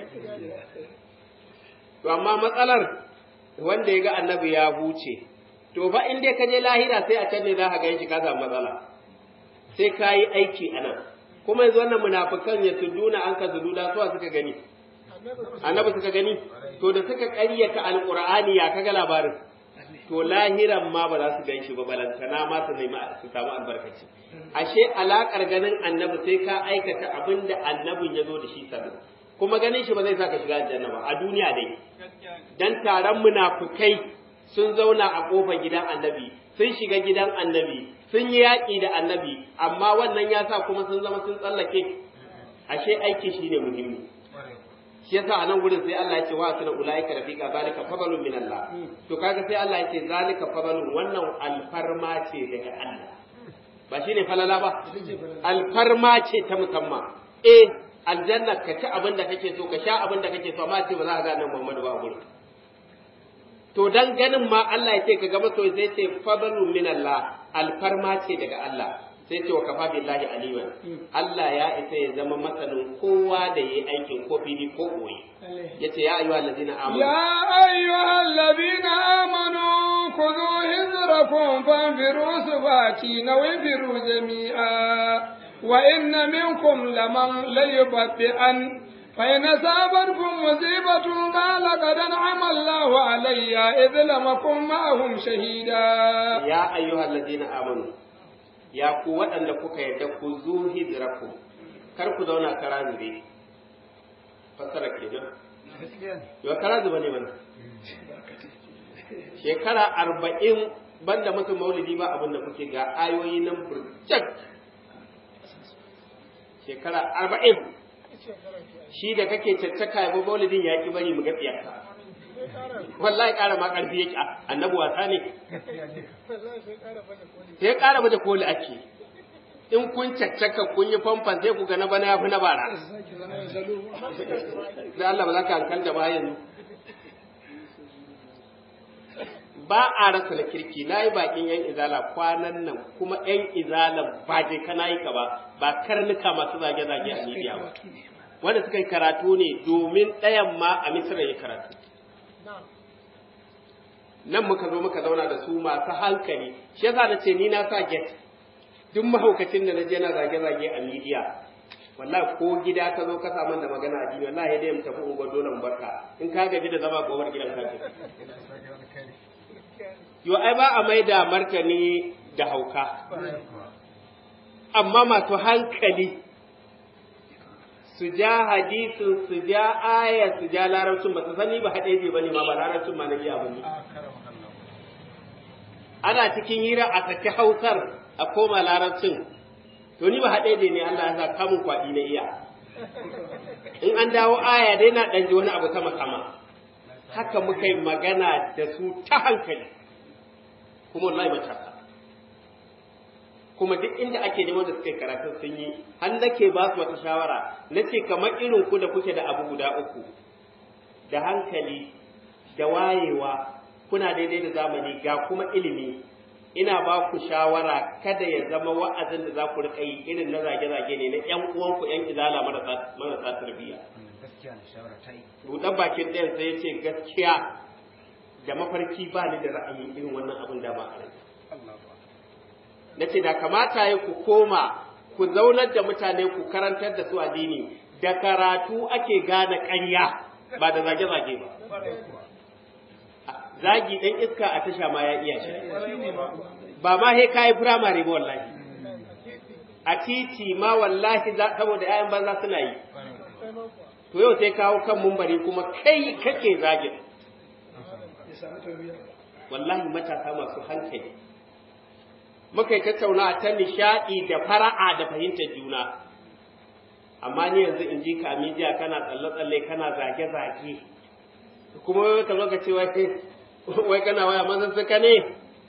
Speaker 2: to amma matsalar wanda ya ga annabi ya huce to fa in dai ka je lahira sai a can ne za ka ga shi ka samu matsala sai ka yi aiki a nan kuma yanzu wannan munafukan ya suduna an ka sududa suwa suka gani annabi suka gani to da suka ƙaryata alqur'ani ya kaga labarin to lahiran ma ba za su gan shi ba balantana ma su nemi su samu albarkaci ashe alakar ganin annabi sai ka aikata abin da annabin ya zo da shi sabon kuma ganin shi ba zai saka shiga aljanna ba a duniya dai dan taron munafukai sun zauna a kofar gidan annabi sun shiga gidan annabi sun yi yaƙi da annabi amma wannan ya sa kuma sun zama sun tsallake ashe aiki shine muhimmi shi yasa a nan gurin sai Allah ya ce wa suna ulaika rafiqa zalika fadlun min Allah to kaga sai Allah ya ce zalika fadlun wannan alfarma ce daga Allah ba shine falala ba alfarma ce ta musamman eh aljanna ka ci abin da kake so ka sha abin da kake so amma ce ba za ka ga nan Muhammadu ba a gurin to dan ganin ma Allah ya ce ka ga masoyi sai ce fadlun min Allah alfarma ce daga Allah sai ce wa kafa billahi aliman Allah ya isa ya zama masanin kowa da yayi aikin ko fili ko koyi yace ya ayyuhal ladina amanu
Speaker 1: يا أيها الذين آمنوا خذوا حذركم فانفروا ثباتين وانفروا جميعا وإن منكم لمن ليبطئن فإن أصابتكم مصيبة قال قد أنعم الله علي إذ لم أكن معهم شهيدا
Speaker 2: ya ayyuhal ladina amanu ya ku waɗanda kuka yarda ku zu hijrakum kar ku zauna kara zube fassara kenan yau kara zuba ne mana shekara arba'in banda mutum maulidi ba abin da kuke ga ayoyi nan burjak shekara arba'in shi da kake caccaka ya maulidin ya ki bari mu ga tsiyarka wallahi ƙara ma ƙarfi yake annabi wasa ne sai ƙara baje koli ake in kun caccaka kun yi famfan sai ku ga na bana ya fi na bara da Allah ba za ka hankalta ba yanzu ba a rasa da kirki na yi bakin yan izala kwanan nan kuma yan izala ba je kana yi ka ba ba karnuka masu zage-zage a media ba wanda suka yi karatu ne domin ɗayan ma a misira ya karatu nan muka zo muka zauna da su masu hankali shi yasa na ce ni na sa get duk mahaukacin da na je na zage-zage a midiya wallahi ko gida ka zo ka samu da magana a duniya wallahi dai mu tafi unguwar dole mu barka in ka gaji da zama gobar gidan ka ce yo ai ba a mai da martani da hauka amma masu hankali su ja hadisin su ja aya su ja larabcin ba su sani ba haɗe je bane ma ba larabcin ma na iya ba ne ana cikin hira a saki hausar a koma larabcin to ni ba haɗe je ne Allah ya sa kamun kwaɗi na iya in an dawo aya dai na ɗan ji wani abu sama sama haka muka yi magana da su ta hankali kuma wallahi matasa kuma duk inda ake neman da suka yi karatun sun yi har nake ba su wata shawara na ce kamar irin ku da kuke da abu guda uku da hankali da wayewa kuna daidai da zamani ga kuma ilimi ina ba ku shawara kada ya zama wa'azin da za ku riƙa yi irin na zage-zage ne na ƴan uwanku ƴan izala marasa tarbiyya
Speaker 3: gaskiya ne shawara ta yi
Speaker 2: buɗan bakin ɗayan sai ya ce gaskiya da mafarki ba ni da ra'ayin irin wannan abin da ba a rai na ce da kamata ya ku koma ku zaunar da mutane ku karantar da su addini da karatu ake gane ƙarya ba da zage-zage ba zagi ɗan iska a tasha ma ya iya shi ba ma he kayi firamare ba wallahi a titi ma wallahi saboda 'ya'yan banza suna yi to yau sai kawo kan mumbari kuma kai kake zagin wallahi matasa masu hankali muka yi tattauna ta nishaɗi da fara'a da fahimtar juna amma ni yanzu in ji ka midiya kana tsalle-tsalle kana zage-zage kuma wai ka zo ka ce wai wai kana waya mazan suka ne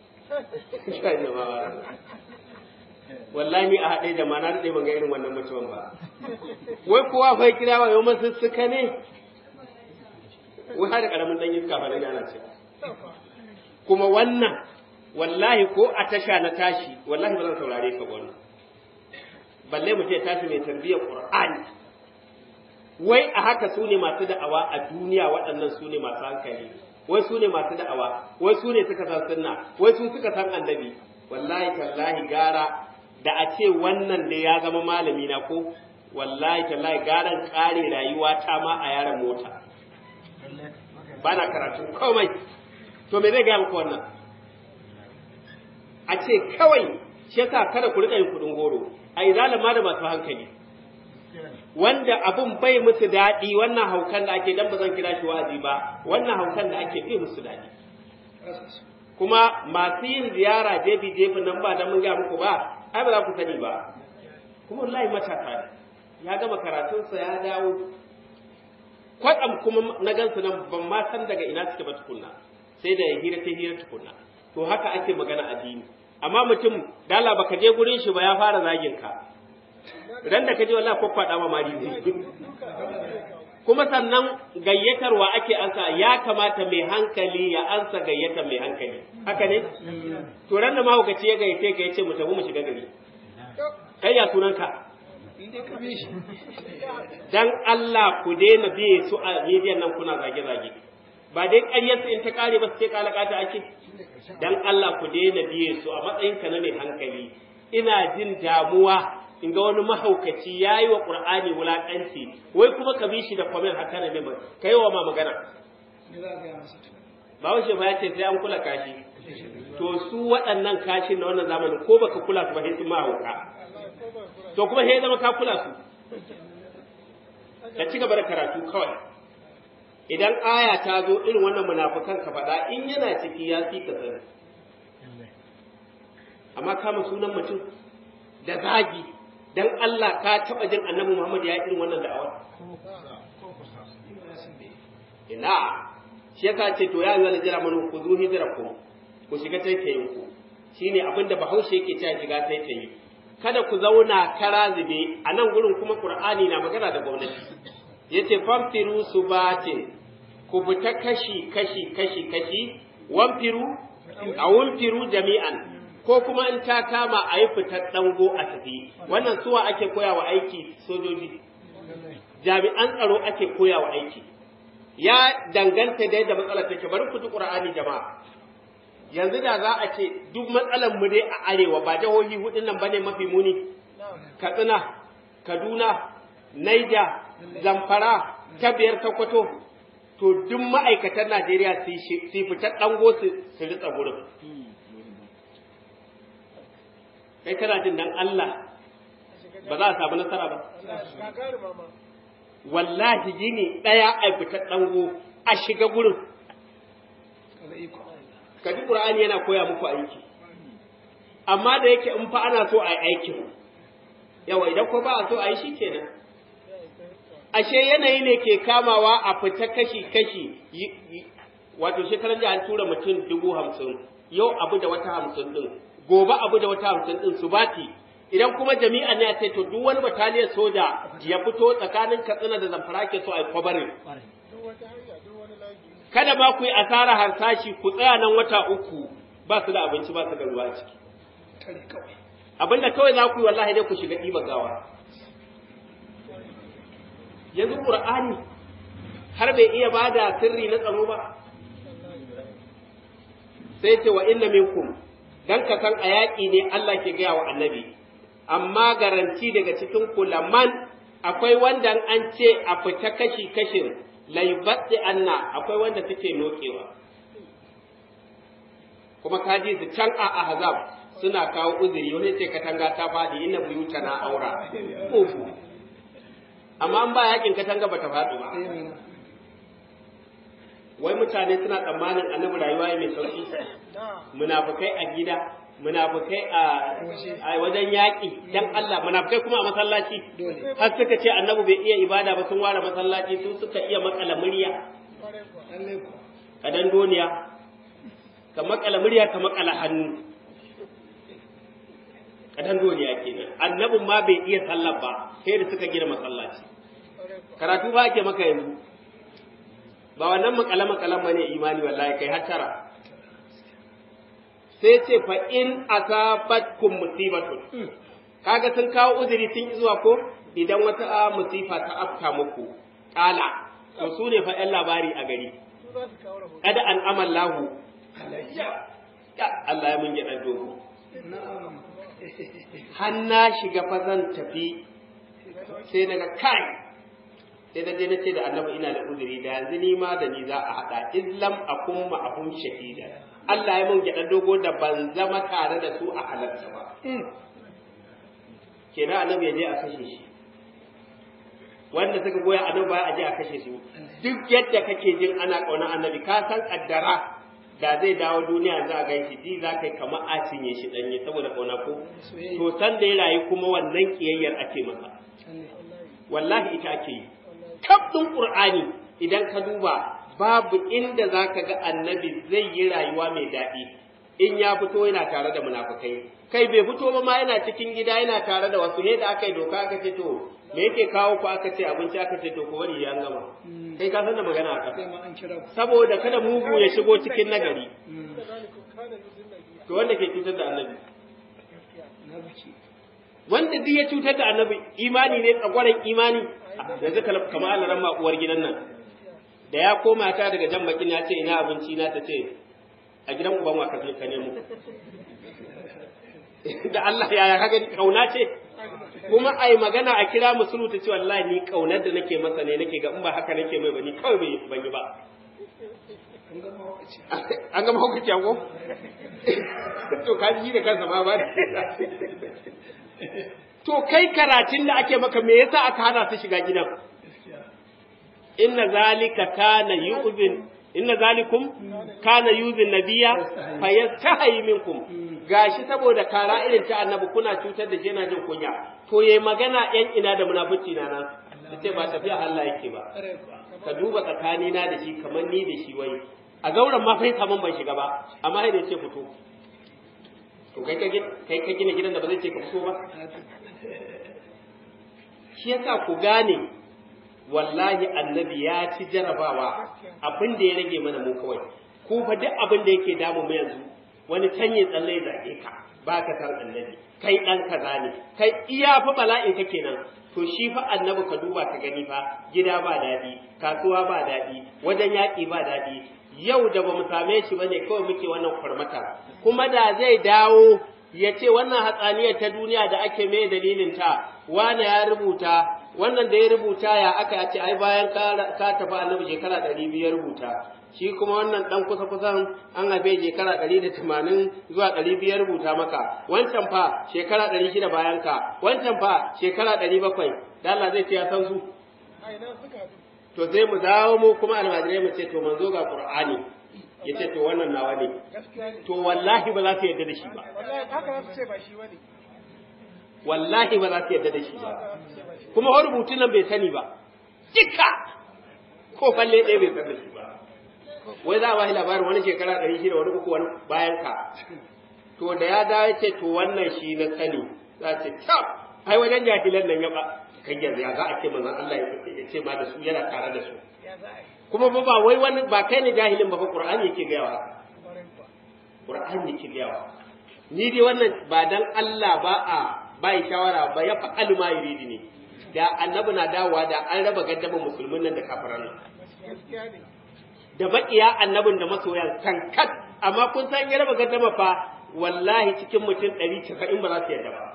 Speaker 2: wallahi a haɗe da mana daɗe ban ga irin wannan mutumin ba wai kowa fa kira wa yau masu suka ne wai har da ƙaramin ɗan iska ba na yana ce kuma wannan wallahi ko a tasha na tashi wallahi ba zan saurare ka wannan balle mu ce tashi mai tarbiyyar qur'ani wai a haka su ne masu da'awa a duniya waɗannan su ne masu hankali wai su ne masu da'awa wai su ne suka san sunna wai su suka san annabi wallahi tallahi gara da a ce wannan ne ya zama malami na ko wallahi tallahi garan kare rayuwa ta ma a yaran mota bana karatu komai to me zai gaya muku wannan a ce kawai shi yasa kada ku rika yin kudin goro a izalan ma da masu hankali wanda abun bai musu daɗi wannan haukan da ake dan ba zan kira shi wa'azi ba wannan haukan da ake bai musu daɗi kuma masu yin ziyara jefi jefi nan ba dan mun ga muku ba ai ba za ku sani ba kuma wallahi matasa ne ya gama karatunsa ya dawo kwatsam kuma na gansu nan ban ma san daga ina suke ba tukunna sai da hira ta hira tukunna to haka ake magana addini amma mutum dala baka je gurin shi ba ya fara zagin ka ran da ka je wallahi kwakwada ma mari kuma sannan gayyatarwa ake ansa ya kamata mai hankali ya ansa gayyatar mai hankali haka ne to ran da mahaukaci ya gayyace ka yace mu tafi mu shiga gari kai ya sunanka dan Allah ku daina biye su a mediyan nan kuna zage-zage ba dai ƙaryarsu in ta ƙare ba su ce kalakata ake dan Allah ku daina biye su a matsayinka na mai hankali ina jin damuwa in ga wani mahaukaci ya yi wa ƙur'ani wulaƙanci wai kuma ka bi shi da kwamen haka na neman ka yi wa ma magana ba wace ba ya ce sai an kula kashi to su waɗannan kashi na wannan zamanin ko baka kula su ba sai sun mahauka to kuma sai zama ka kula su ka ci gaba da karatu kawai idan aya ta zo irin wannan munafukan ka faɗa in yana ciki ya fi ka sani amma kama sunan mutum da zagi dan Allah ka taɓa jin annabi Muhammad ya irin wannan da'awa ina shi yasa ce to ya yi jira manu ku zo hijirakum ku shiga taitayin ku shine abinda bahaushe yake cewa shiga taitayi kada ku zauna kara zube a nan gurin kuma qur'ani na magana da gwamnati yace famtiru subatin ku fita kashi kashi kashi kashi wamfiru a wamfiru jami'an ko kuma in ta kama a yi fitar dango a tafi wannan suwa ake koya wa aiki sojoji jami'an tsaro ake koya wa aiki ya danganta da yadda matsalar take bari ku ji qur'ani jama'a yanzu da za a ce duk matsalar mu dai a arewa ba jihohi hudun nan bane mafi muni katsina kaduna naija zamfara ta biyar takwato to duk ma'aikatan najeriya su fitar dango su ritsa gurin kai kana jin dan allah ba za a samu nasara ba wallahi gini ɗaya a fitar dango a shiga gurin kaji ƙur'ani yana koya muku aiki amma da yake in fa ana so a yi aikin yawa idan ko ba a so a yi shi kenan ashe yanayi ne ke kamawa a fita kashi-kashi wato shekaran da an tura mutum dubu hamsin yau abu da wata hamsin din gobe abu da wata hamsin din su bati idan kuma jami'a ne a ce to duk wani bataliyar soja ya fito tsakanin katsina da zamfara ke so a yi kwabarin kada ma ku yi asara harsashi ku tsaya nan wata uku ba su da abinci ba su da ruwa ciki abinda kawai za ku yi wallahi dai ku shiga ɗiba gawa yanzu ƙur'ani har bai iya ba da sirri na tsaro ba sai ce wa inna minkum dan ka san a yaƙi ne Allah ke gaya wa annabi amma garanti daga cikin kulaman akwai wanda an ce a fita kashi kashin laibatti anna akwai wanda suke nokewa kuma kaji su can a ahzab suna kawo uzuri wani ce katanga ta faɗi inna buyuta na aura uku amma an ba yakin katanga bata faɗi ba wai mutane suna tsammanin annabi rayuwa mai sauki munafukai a gida munafukai a wajen yaƙi dan Allah munafukai kuma a masallaci har suka ce annabi bai iya ibada ba sun ware masallaci sun suka iya makala murya kadan doniya ka makala murya ka makala hannu kadan doniya kenan annabin ma bai iya sallar ba sai da suka gina masallaci karatu ba ake maka yanzu ba wannan makala makalan bane imani wallahi kai hattara sai ce fa in asabatkum musibatun kaga sun kawo uzuri sun zuwa ko idan wata musifa ta afka muku kala to su ne fa yan labari a gari kada an amallahu ya Allah ya mun gyaɗa dogo har na shiga fa zan tafi sai daga kai sai da je na ce da annabi ina da uzuri da yanzu ni ma da ni za a haɗa islam akum ma'ahum shahida Allah ya mun gyaɗa dogo da ban zama tare da su a halarta ba kenan annabi ya je a kashe shi wanda suka goya annabi baya a je a kashe su duk yadda kake jin ana ƙauna annabi ka san kaddara da zai dawo duniya za a gan shi ji za ka yi kamar a cinye shi ɗanye saboda ƙauna ko to san da ya rayu kuma wannan ƙiyayyar ake masa wallahi ita ake yi kaf ɗin ƙur'ani idan ka duba babu inda za ka ga annabi zai yi rayuwa mai daɗi in ya fito yana tare da munafukai kai bai fito ba ma yana cikin gida yana tare da wasu da aka yi doka aka ce to me yake kawo ku aka ce abinci aka ce to ku bari ya gama kai ka san da magana a ƙasa saboda kada mugu ya shigo cikin nagari to wanda ke cutar da annabi wanda duk ya cutar da annabi imani ne tsagwaron imani yanzu kamar Allah ran uwar gidan nan da ya koma ta daga jan bakin ya ce ina abinci na ta ce a gidan uban wa ka nemo da Allah yaya ka gani kauna ce kuma ai magana a kira musulu ta ce wallahi ni kaunar da nake masa ne nake ga in ba haka nake mai ba ni kawai bai ban yi ba an gama hukunci ko to ka ji da kansa ma ba to kai karatun da ake maka me yasa aka hana su shiga gidan inna zalika kana yu'zin inna zalikum kana yuzin nabiya fayastahi minkum gashi saboda kara irin ta annabi kuna cutar da shi yana jin kunya to yayi magana yan ina da munafici na nan sai ba tafiya Allah yake ba ka duba tsakani na da shi kamar ni da shi wai a gauran ma sai kaman ban shiga ba amma sai da ce fito to kai ka kai ka gina gidan da ba zai ce ka fito ba shi yasa ku gane wallahi annabi ya ci jarabawa abin da ya rage mana mu kawai ku fa duk abin da yake damu mu yanzu wani canye tsalle ya zage ka ba ka san annabi kai dan kaza ne kai iya fa bala'in ka kenan to shi fa annabi ka duba ka gani fa gida ba daɗi kasuwa ba daɗi wajen yaƙi ba daɗi yau da ba mu same shi ba ne kawai muke wannan kwarmata kuma da zai dawo ya ce wannan hatsaniyar ta duniya da ake mai dalilin ta wane ya rubuta wannan da ya rubuta ya aka ce ai bayan ka tafi annabi shekara ɗari biyu ya rubuta shi kuma wannan ɗan kusa kusan an haife shekara ɗari da tamanin zuwa ɗari biyu ya rubuta maka wancan fa shekara ɗari shida bayan ka wancan fa shekara ɗari bakwai da Allah zai ce ya san su to sai mu dawo mu kuma almajirai mu ce to manzo ga qur'ani ya ce to wannan nawa ne to wallahi ba za su yarda da shi ba wallahi ba za su yarda da shi ba kuma wani rubutun nan bai sani ba duka ko falle ɗaya bai san da shi ba wai za a bashi labarin wani shekara ɗari shida wani uku wani bayan ka to da ya dawo ya ce to wannan shi na sani za ce ta ai wajen jahilan nan ya ba kan yanzu ya za a ce manzon Allah ya ce ma da su yana tare da su kuma ba ba wai wani ba kai ne jahilin ba fa Qur'ani yake ga yawa Qur'ani yake ga yawa ni dai wannan ba dan Allah ba a bai shawara ba ya fa'alu ma yuridi ne da annabi na dawowa da an raba gaddama musulmin nan da kafiran nan da bakiya annabin da masoyan kankat amma kun san ya raba gaddama fa wallahi cikin mutum 190 ba za su yarda ba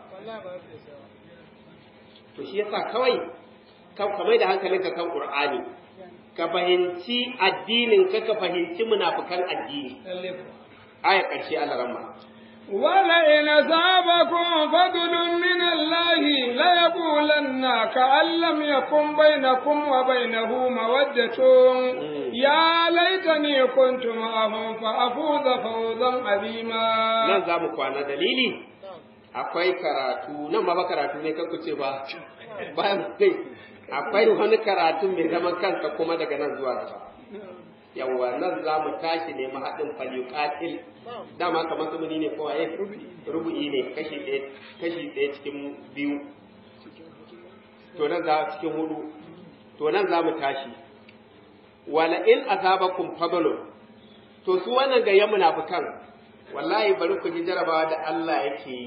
Speaker 2: to shi yasa kawai ka kamar da hankalinka kan Qur'ani ka fahimci addinin ka ka fahimci munafikan addini aya ƙarshe Allah ramma
Speaker 1: ولئن أصابكم فضل من الله ليقولن كأن لم يكن بينكم وبينه مودة يا ليتني كنت معهم فأفوز فوزا عظيما
Speaker 2: nan za mu kwana dalili akwai karatu nan ba karatu ne kan ce ba bayan kai akwai wani karatu mai zaman kansa kuma daga nan zuwa gaba yawwa nan za mu tashi ne mahaɗin falyuqatil dama kamar su ne ko waye rubu'i ne kashi ɗaya kashi ɗaya cikin biyu to nan za cikin hudu to nan za mu tashi wala in asabakum fadlun to su wannan gayyan munafikan wallahi bari ku ji jarabawa da Allah yake yi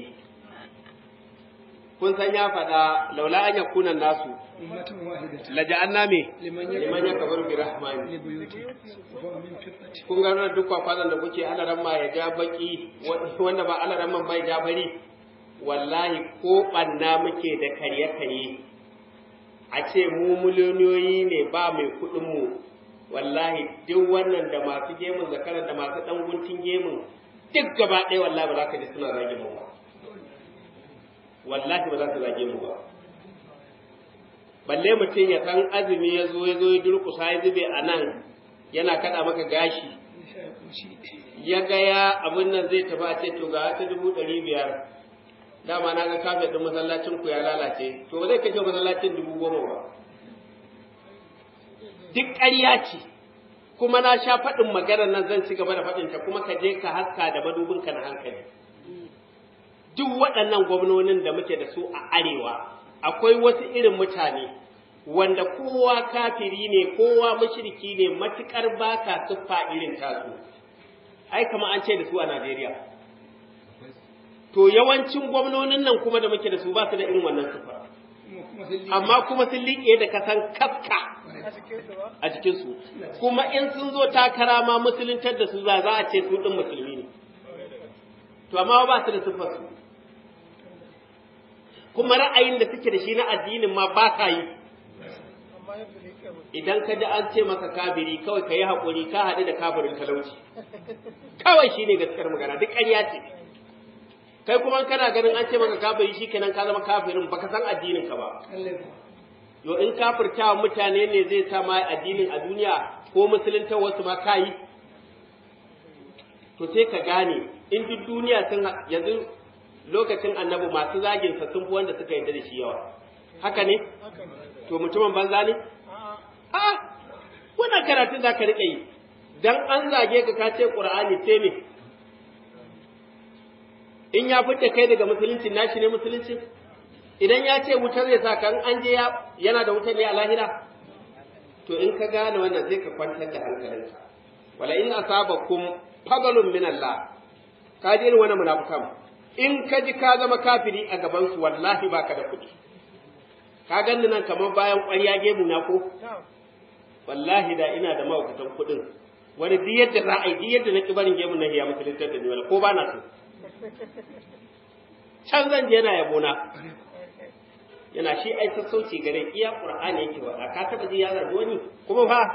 Speaker 2: kun san ya faɗa laula an yakuna nasu la ja'anna me liman yakbaru bi rahmani kun ga wannan duk kwakwalan da kuke alaran ma ya ja baki wanda ba alaran man bai ja bari wallahi ko banna muke da karye karye a ce mu miliyoniyoyi ne ba mai kuɗin mu wallahi duk wannan da masu gemun zakaran da masu dan guntun gemun duk gaba ɗaya wallahi ba za ka ji suna zage mu ba wallahi ba za su zage mu ba balle mutum ya san azumi ya zo ya zo ya durƙusa ya zube a nan yana kaɗa maka gashi ya ga ya abin nan zai tafi a ce to ga ta dubu ɗari biyar dama na ga kafet ɗin masallacin ku ya lalace to ba zai kashe masallacin dubu goma ba duk ƙarya ce kuma na sha faɗin maganar nan zan ci gaba da faɗinta kuma ka je ka haska da madubinka na hankali duk waɗannan gwamnonin da muke da su a arewa akwai wasu irin mutane wanda kowa kafiri ne kowa mushriki ne matukar ba ka siffa irin tasu ai kama an ce da su a Najeriya to yawancin gwamnonin nan kuma da muke da su ba su da irin wannan siffa amma kuma sun liƙe da kasan kaska a jikinsu kuma in sun zo takara ma musuluntar da su za a ce su ɗin musulmi ne to amma ba su da siffar su kuma ra'ayin da suke da shi na addinin ma ba ka yi idan ka ji an ce maka kafiri kawai ka yi haƙuri ka haɗu da kafirin talauci kawai shi ne gaskiyar magana duk ƙarya ce kai kuma kana ganin an ce maka kafiri shi kenan ka zama kafirin baka san addinin ka ba yo in kafirtawa mutane ne zai sa ma addinin a duniya ko musulunta wasu ma ka yi to sai ka gane in duk duniya sun yanzu lokacin annabi masu zagin sa sun fi wanda suka yarda da shi yawa haka ne to mutumin banza ne a wannan karatun za ka riƙa yi dan an zage ka ka ce qur'ani sai me in ya fitta kai daga musulunci nashi ne musulunci idan ya ce wutar zai sa kan an je yana da wutar ne a lahira to in ka gane wannan sai ka kwantar da hankalinka wala in asabakum fadlun min Allah ka ji irin wannan munafikan in ka ji ka zama kafiri a gaban su wallahi baka da kuɗi ka ganni nan kamar bayan ƙwarya gemu na ko wallahi da ina da mahaukatan kuɗin wani duk yadda za a yi duk yadda na ki barin gemun na hiya musulunta da ni wala ko ba na so can zan je yana yabona yana shi ai sassauci gare iya qur'ani yake wa ka taba ji ya zargi wani kuma fa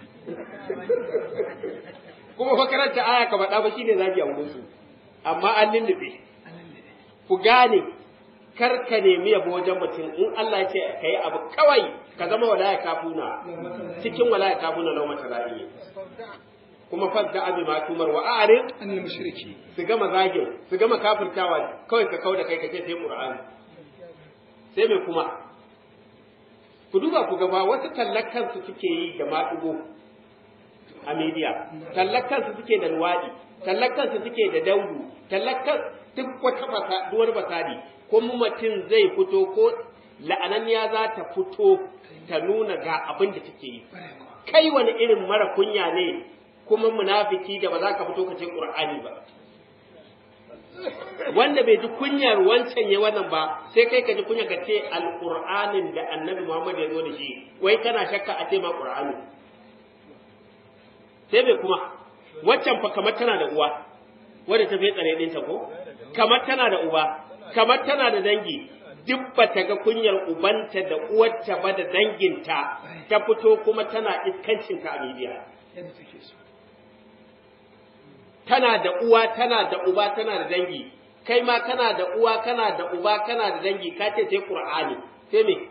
Speaker 2: kuma fa karanta aya ka faɗa ba shine zagi a wurin su amma an lullube ku gane kar ka nemi yabo wajen mutum in Allah ya ce ka yi abu kawai ka zama walaya kafuna cikin walaya kafuna lau mata ra'iye kuma fadda abi ma tumar wa a'rid
Speaker 1: annal mushriki
Speaker 2: su gama zagin su gama kafirtawa kawai ka kauda kai ka ce sai qur'ani sai me kuma ku duba ku gaba wasu tallakan su suke yi da maɗugo a media tallakan su suke da luwaɗi tallakan su suke da daudu tallakan duk wata fasa duwar basadi kuma mutum zai fito ko la'ananniya za ta fito ta nuna ga abin da take yi kai wani irin mara kunya ne kuma munafiki da ba za ka fito ka ce qur'ani ba wanda bai ji kunyar wancan ya wannan ba sai kai ka ji kunya ka ce alqur'anin da annabi Muhammad ya zo da shi wai kana shakka a ce ma qur'ani sai bai kuma waccan fa kamar tana da uwa wadda ta fi tsare ɗinta ko kamar tana da uba kamar tana da dangi duk ba ta ga kunyar ubanta da uwarta ba da danginta ta fito kuma tana iskancinta a media
Speaker 1: yadda take so
Speaker 2: tana da uwa tana da uba tana da dangi kai ma kana da uwa kana da uba kana da dangi ka ce sai qur'ani sai me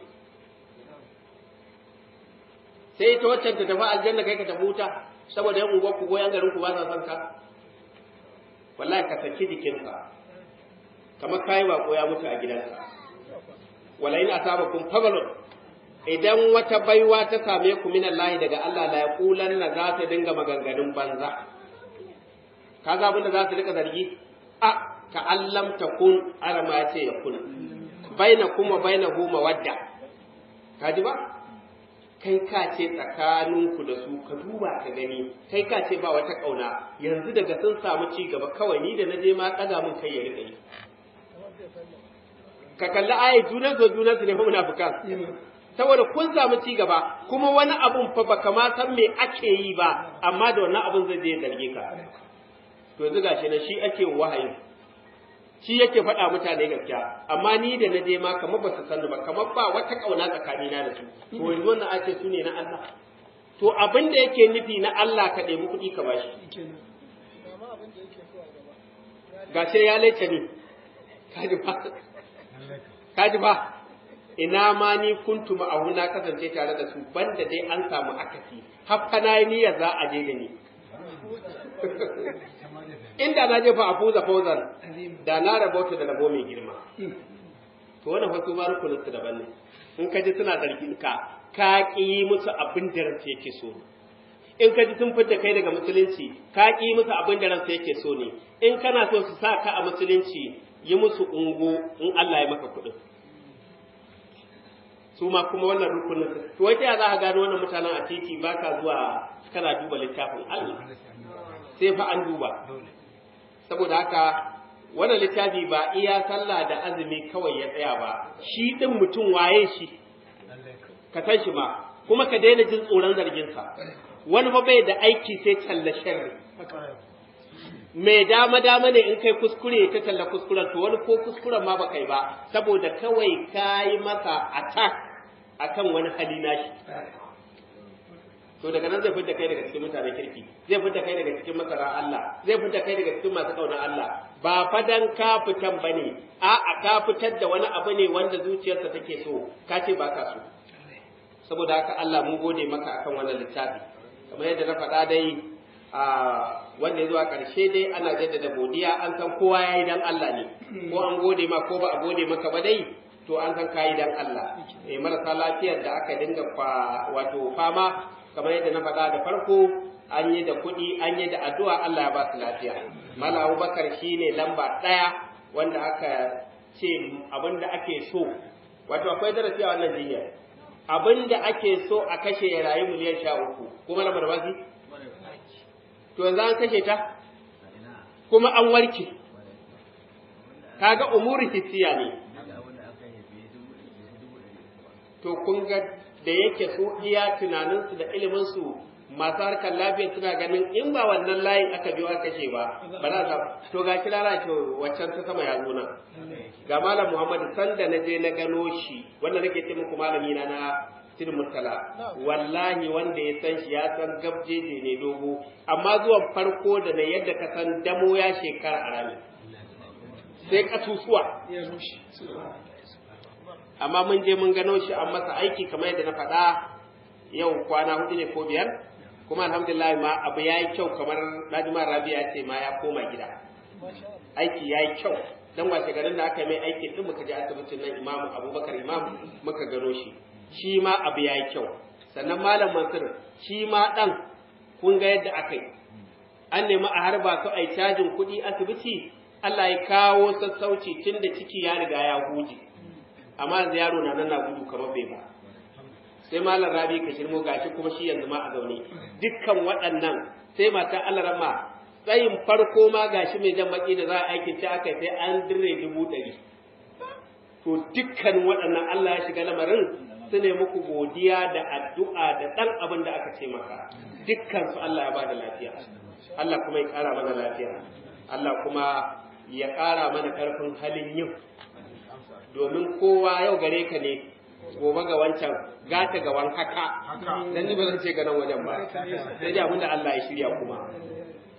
Speaker 2: sai ta waccan ta tafi aljanna kai ka tafi wuta saboda yan unguwar ku goyan garin ku ba sa son ka wallahi ka saki jikinka kamar kai ba ya mutu a gidanka wala in asabakum fadlun idan wata baiwa ta same ku min Allah daga Allah la yaqulanna za ta dinga maganganun banza kaga abin da za su rika zargi a ka allam takun arama ya ce ya kun baina kuma baina hu mawadda kaji ba kai ka ce tsakaninku da su ka duba ka gani kai ka ce ba wata kauna yanzu daga sun samu ci gaba kawai ni da na je ma kaga mun kai ya rika yi ka kalli ayi junan zo junan su ne fa munafikan saboda kun samu ci gaba kuma wani abun fa baka ma san me ake yi ba amma da wannan abun zai je zarge ka to yanzu gashi na shi ake wahayi shi yake faɗa mutane gaskiya amma ni da na je ma kamar ba su sani ba kamar ba wata ƙauna tsakanina da su to yanzu wannan ake su ne na Allah to abin da yake nufi na Allah ka ɗebi kuɗi ka bashi gashi ya laice ni kaji ba kaji ba ina ma ni kuntu ma'ahu na kasance tare da su banda dai an samu akasi haffa na yi niyyar za a je da ni inda na jefa a fuza fauzan da na rabauta da rabo mai girma to wannan wasu ma rukunin su daban ne in ka ji suna zargin ka ka ƙi musu abin da ransa yake so in ka ji sun fita kai daga musulunci ka ƙi musu abin da ransa yake so ne in kana so su sa ka a musulunci yi musu ungo in Allah ya maka kuɗin su ma kuma wannan rukunin su to wata ya za ka gano wannan mutanen a titi ba ka zuwa kana duba littafin Allah sai fa an duba saboda haka wannan littafi ba iya sallah da azumi kawai ya tsaya ba shi din mutum waye shi ka san shi ma kuma ka daina jin tsoron zarginsa wani fa bai da aiki sai talla sharri mai dama dama ne in kai kuskure ta talla kuskuren to wani ko kuskuren ma ba kai ba saboda kawai ka yi masa attack akan wani hali nashi to daga nan zai fita kai daga cikin mutanen kirki zai fita kai daga cikin masara Allah zai fita kai daga cikin masu kauna Allah ba fadan ka fitan bane a a ka fitar da wani abu ne wanda zuciyarsa take so ka ce ba ka so saboda haka Allah mun gode maka akan wannan littafi kamar yadda na faɗa dai a wanda ya zuwa ƙarshe dai ana jaddada godiya an san kowa ya yi dan Allah ne ko an gode ma ko ba a gode maka ba dai to an san kayi dan Allah eh marasa lafiyar da aka dinga wato fama kamar yadda na faɗa da farko an yi da kuɗi an yi da addu'a Allah ya ba su lafiya mala abubakar shi ne lamba ɗaya wanda aka ce abin da ake so wato akwai darasi a wannan jinyar abin da ake so a kashe ya rayu miliyan sha uku kuma na barbasi to yanzu an kashe ta kuma an warke kaga umuri hissiya ne to kun ga da yake su iya tunaninsu da iliminsu masu harkar lafiya suna ganin in ba wannan layin aka biyo aka kashe ba ba za ta to ga kirara to waccan ta sama ya zo nan ga malam Muhammad sanda na je na gano shi wanda nake ce muku malami na na Sidi Murtala wallahi wanda ya san shi ya san gabjeje ne dogo amma zuwan farko da na yadda ka san damo ya shekara a rami sai kasusuwa
Speaker 1: ya rushe
Speaker 2: amma mun je mun gano shi an masa aiki kamar yadda na faɗa yau kwana hudu ne ko biyar kuma alhamdulillah ma abu ya yi kyau kamar Najima Rabi ya ce ma ya koma gida aiki ya yi kyau dan washe garin da aka mai aiki din muka je asibitin nan Imam Abubakar Imam muka gano shi shi ma abu ya yi kyau sannan Malam Mansur shi ma dan kun ga yadda aka yi an nemi a harba su a yi cajin kuɗi asibiti Allah ya kawo sassauci tun da ciki ya riga ya huje amma yanzu yaro na nan na gudu kamar bai ba sai malam rabi ka shirmo gashi kuma shi yanzu ma a zaune dukkan waɗannan sai mata Allah rama tsayin farko ma gashi mai jan baki da za a aikin ta aka sai an dire dubu ɗari to dukkan waɗannan Allah ya shiga lamarin su ne muku godiya da addu'a da ɗan abin da aka ce maka dukkan su Allah ya ba da lafiya Allah kuma ya ƙara mana lafiya Allah kuma ya ƙara mana ƙarfin halin yin domin kowa yau gare ka ne gobe ga wancan gata ga wan haka dan ni ba zan ce ga nan wajen ba sai dai abinda Allah ya shirya kuma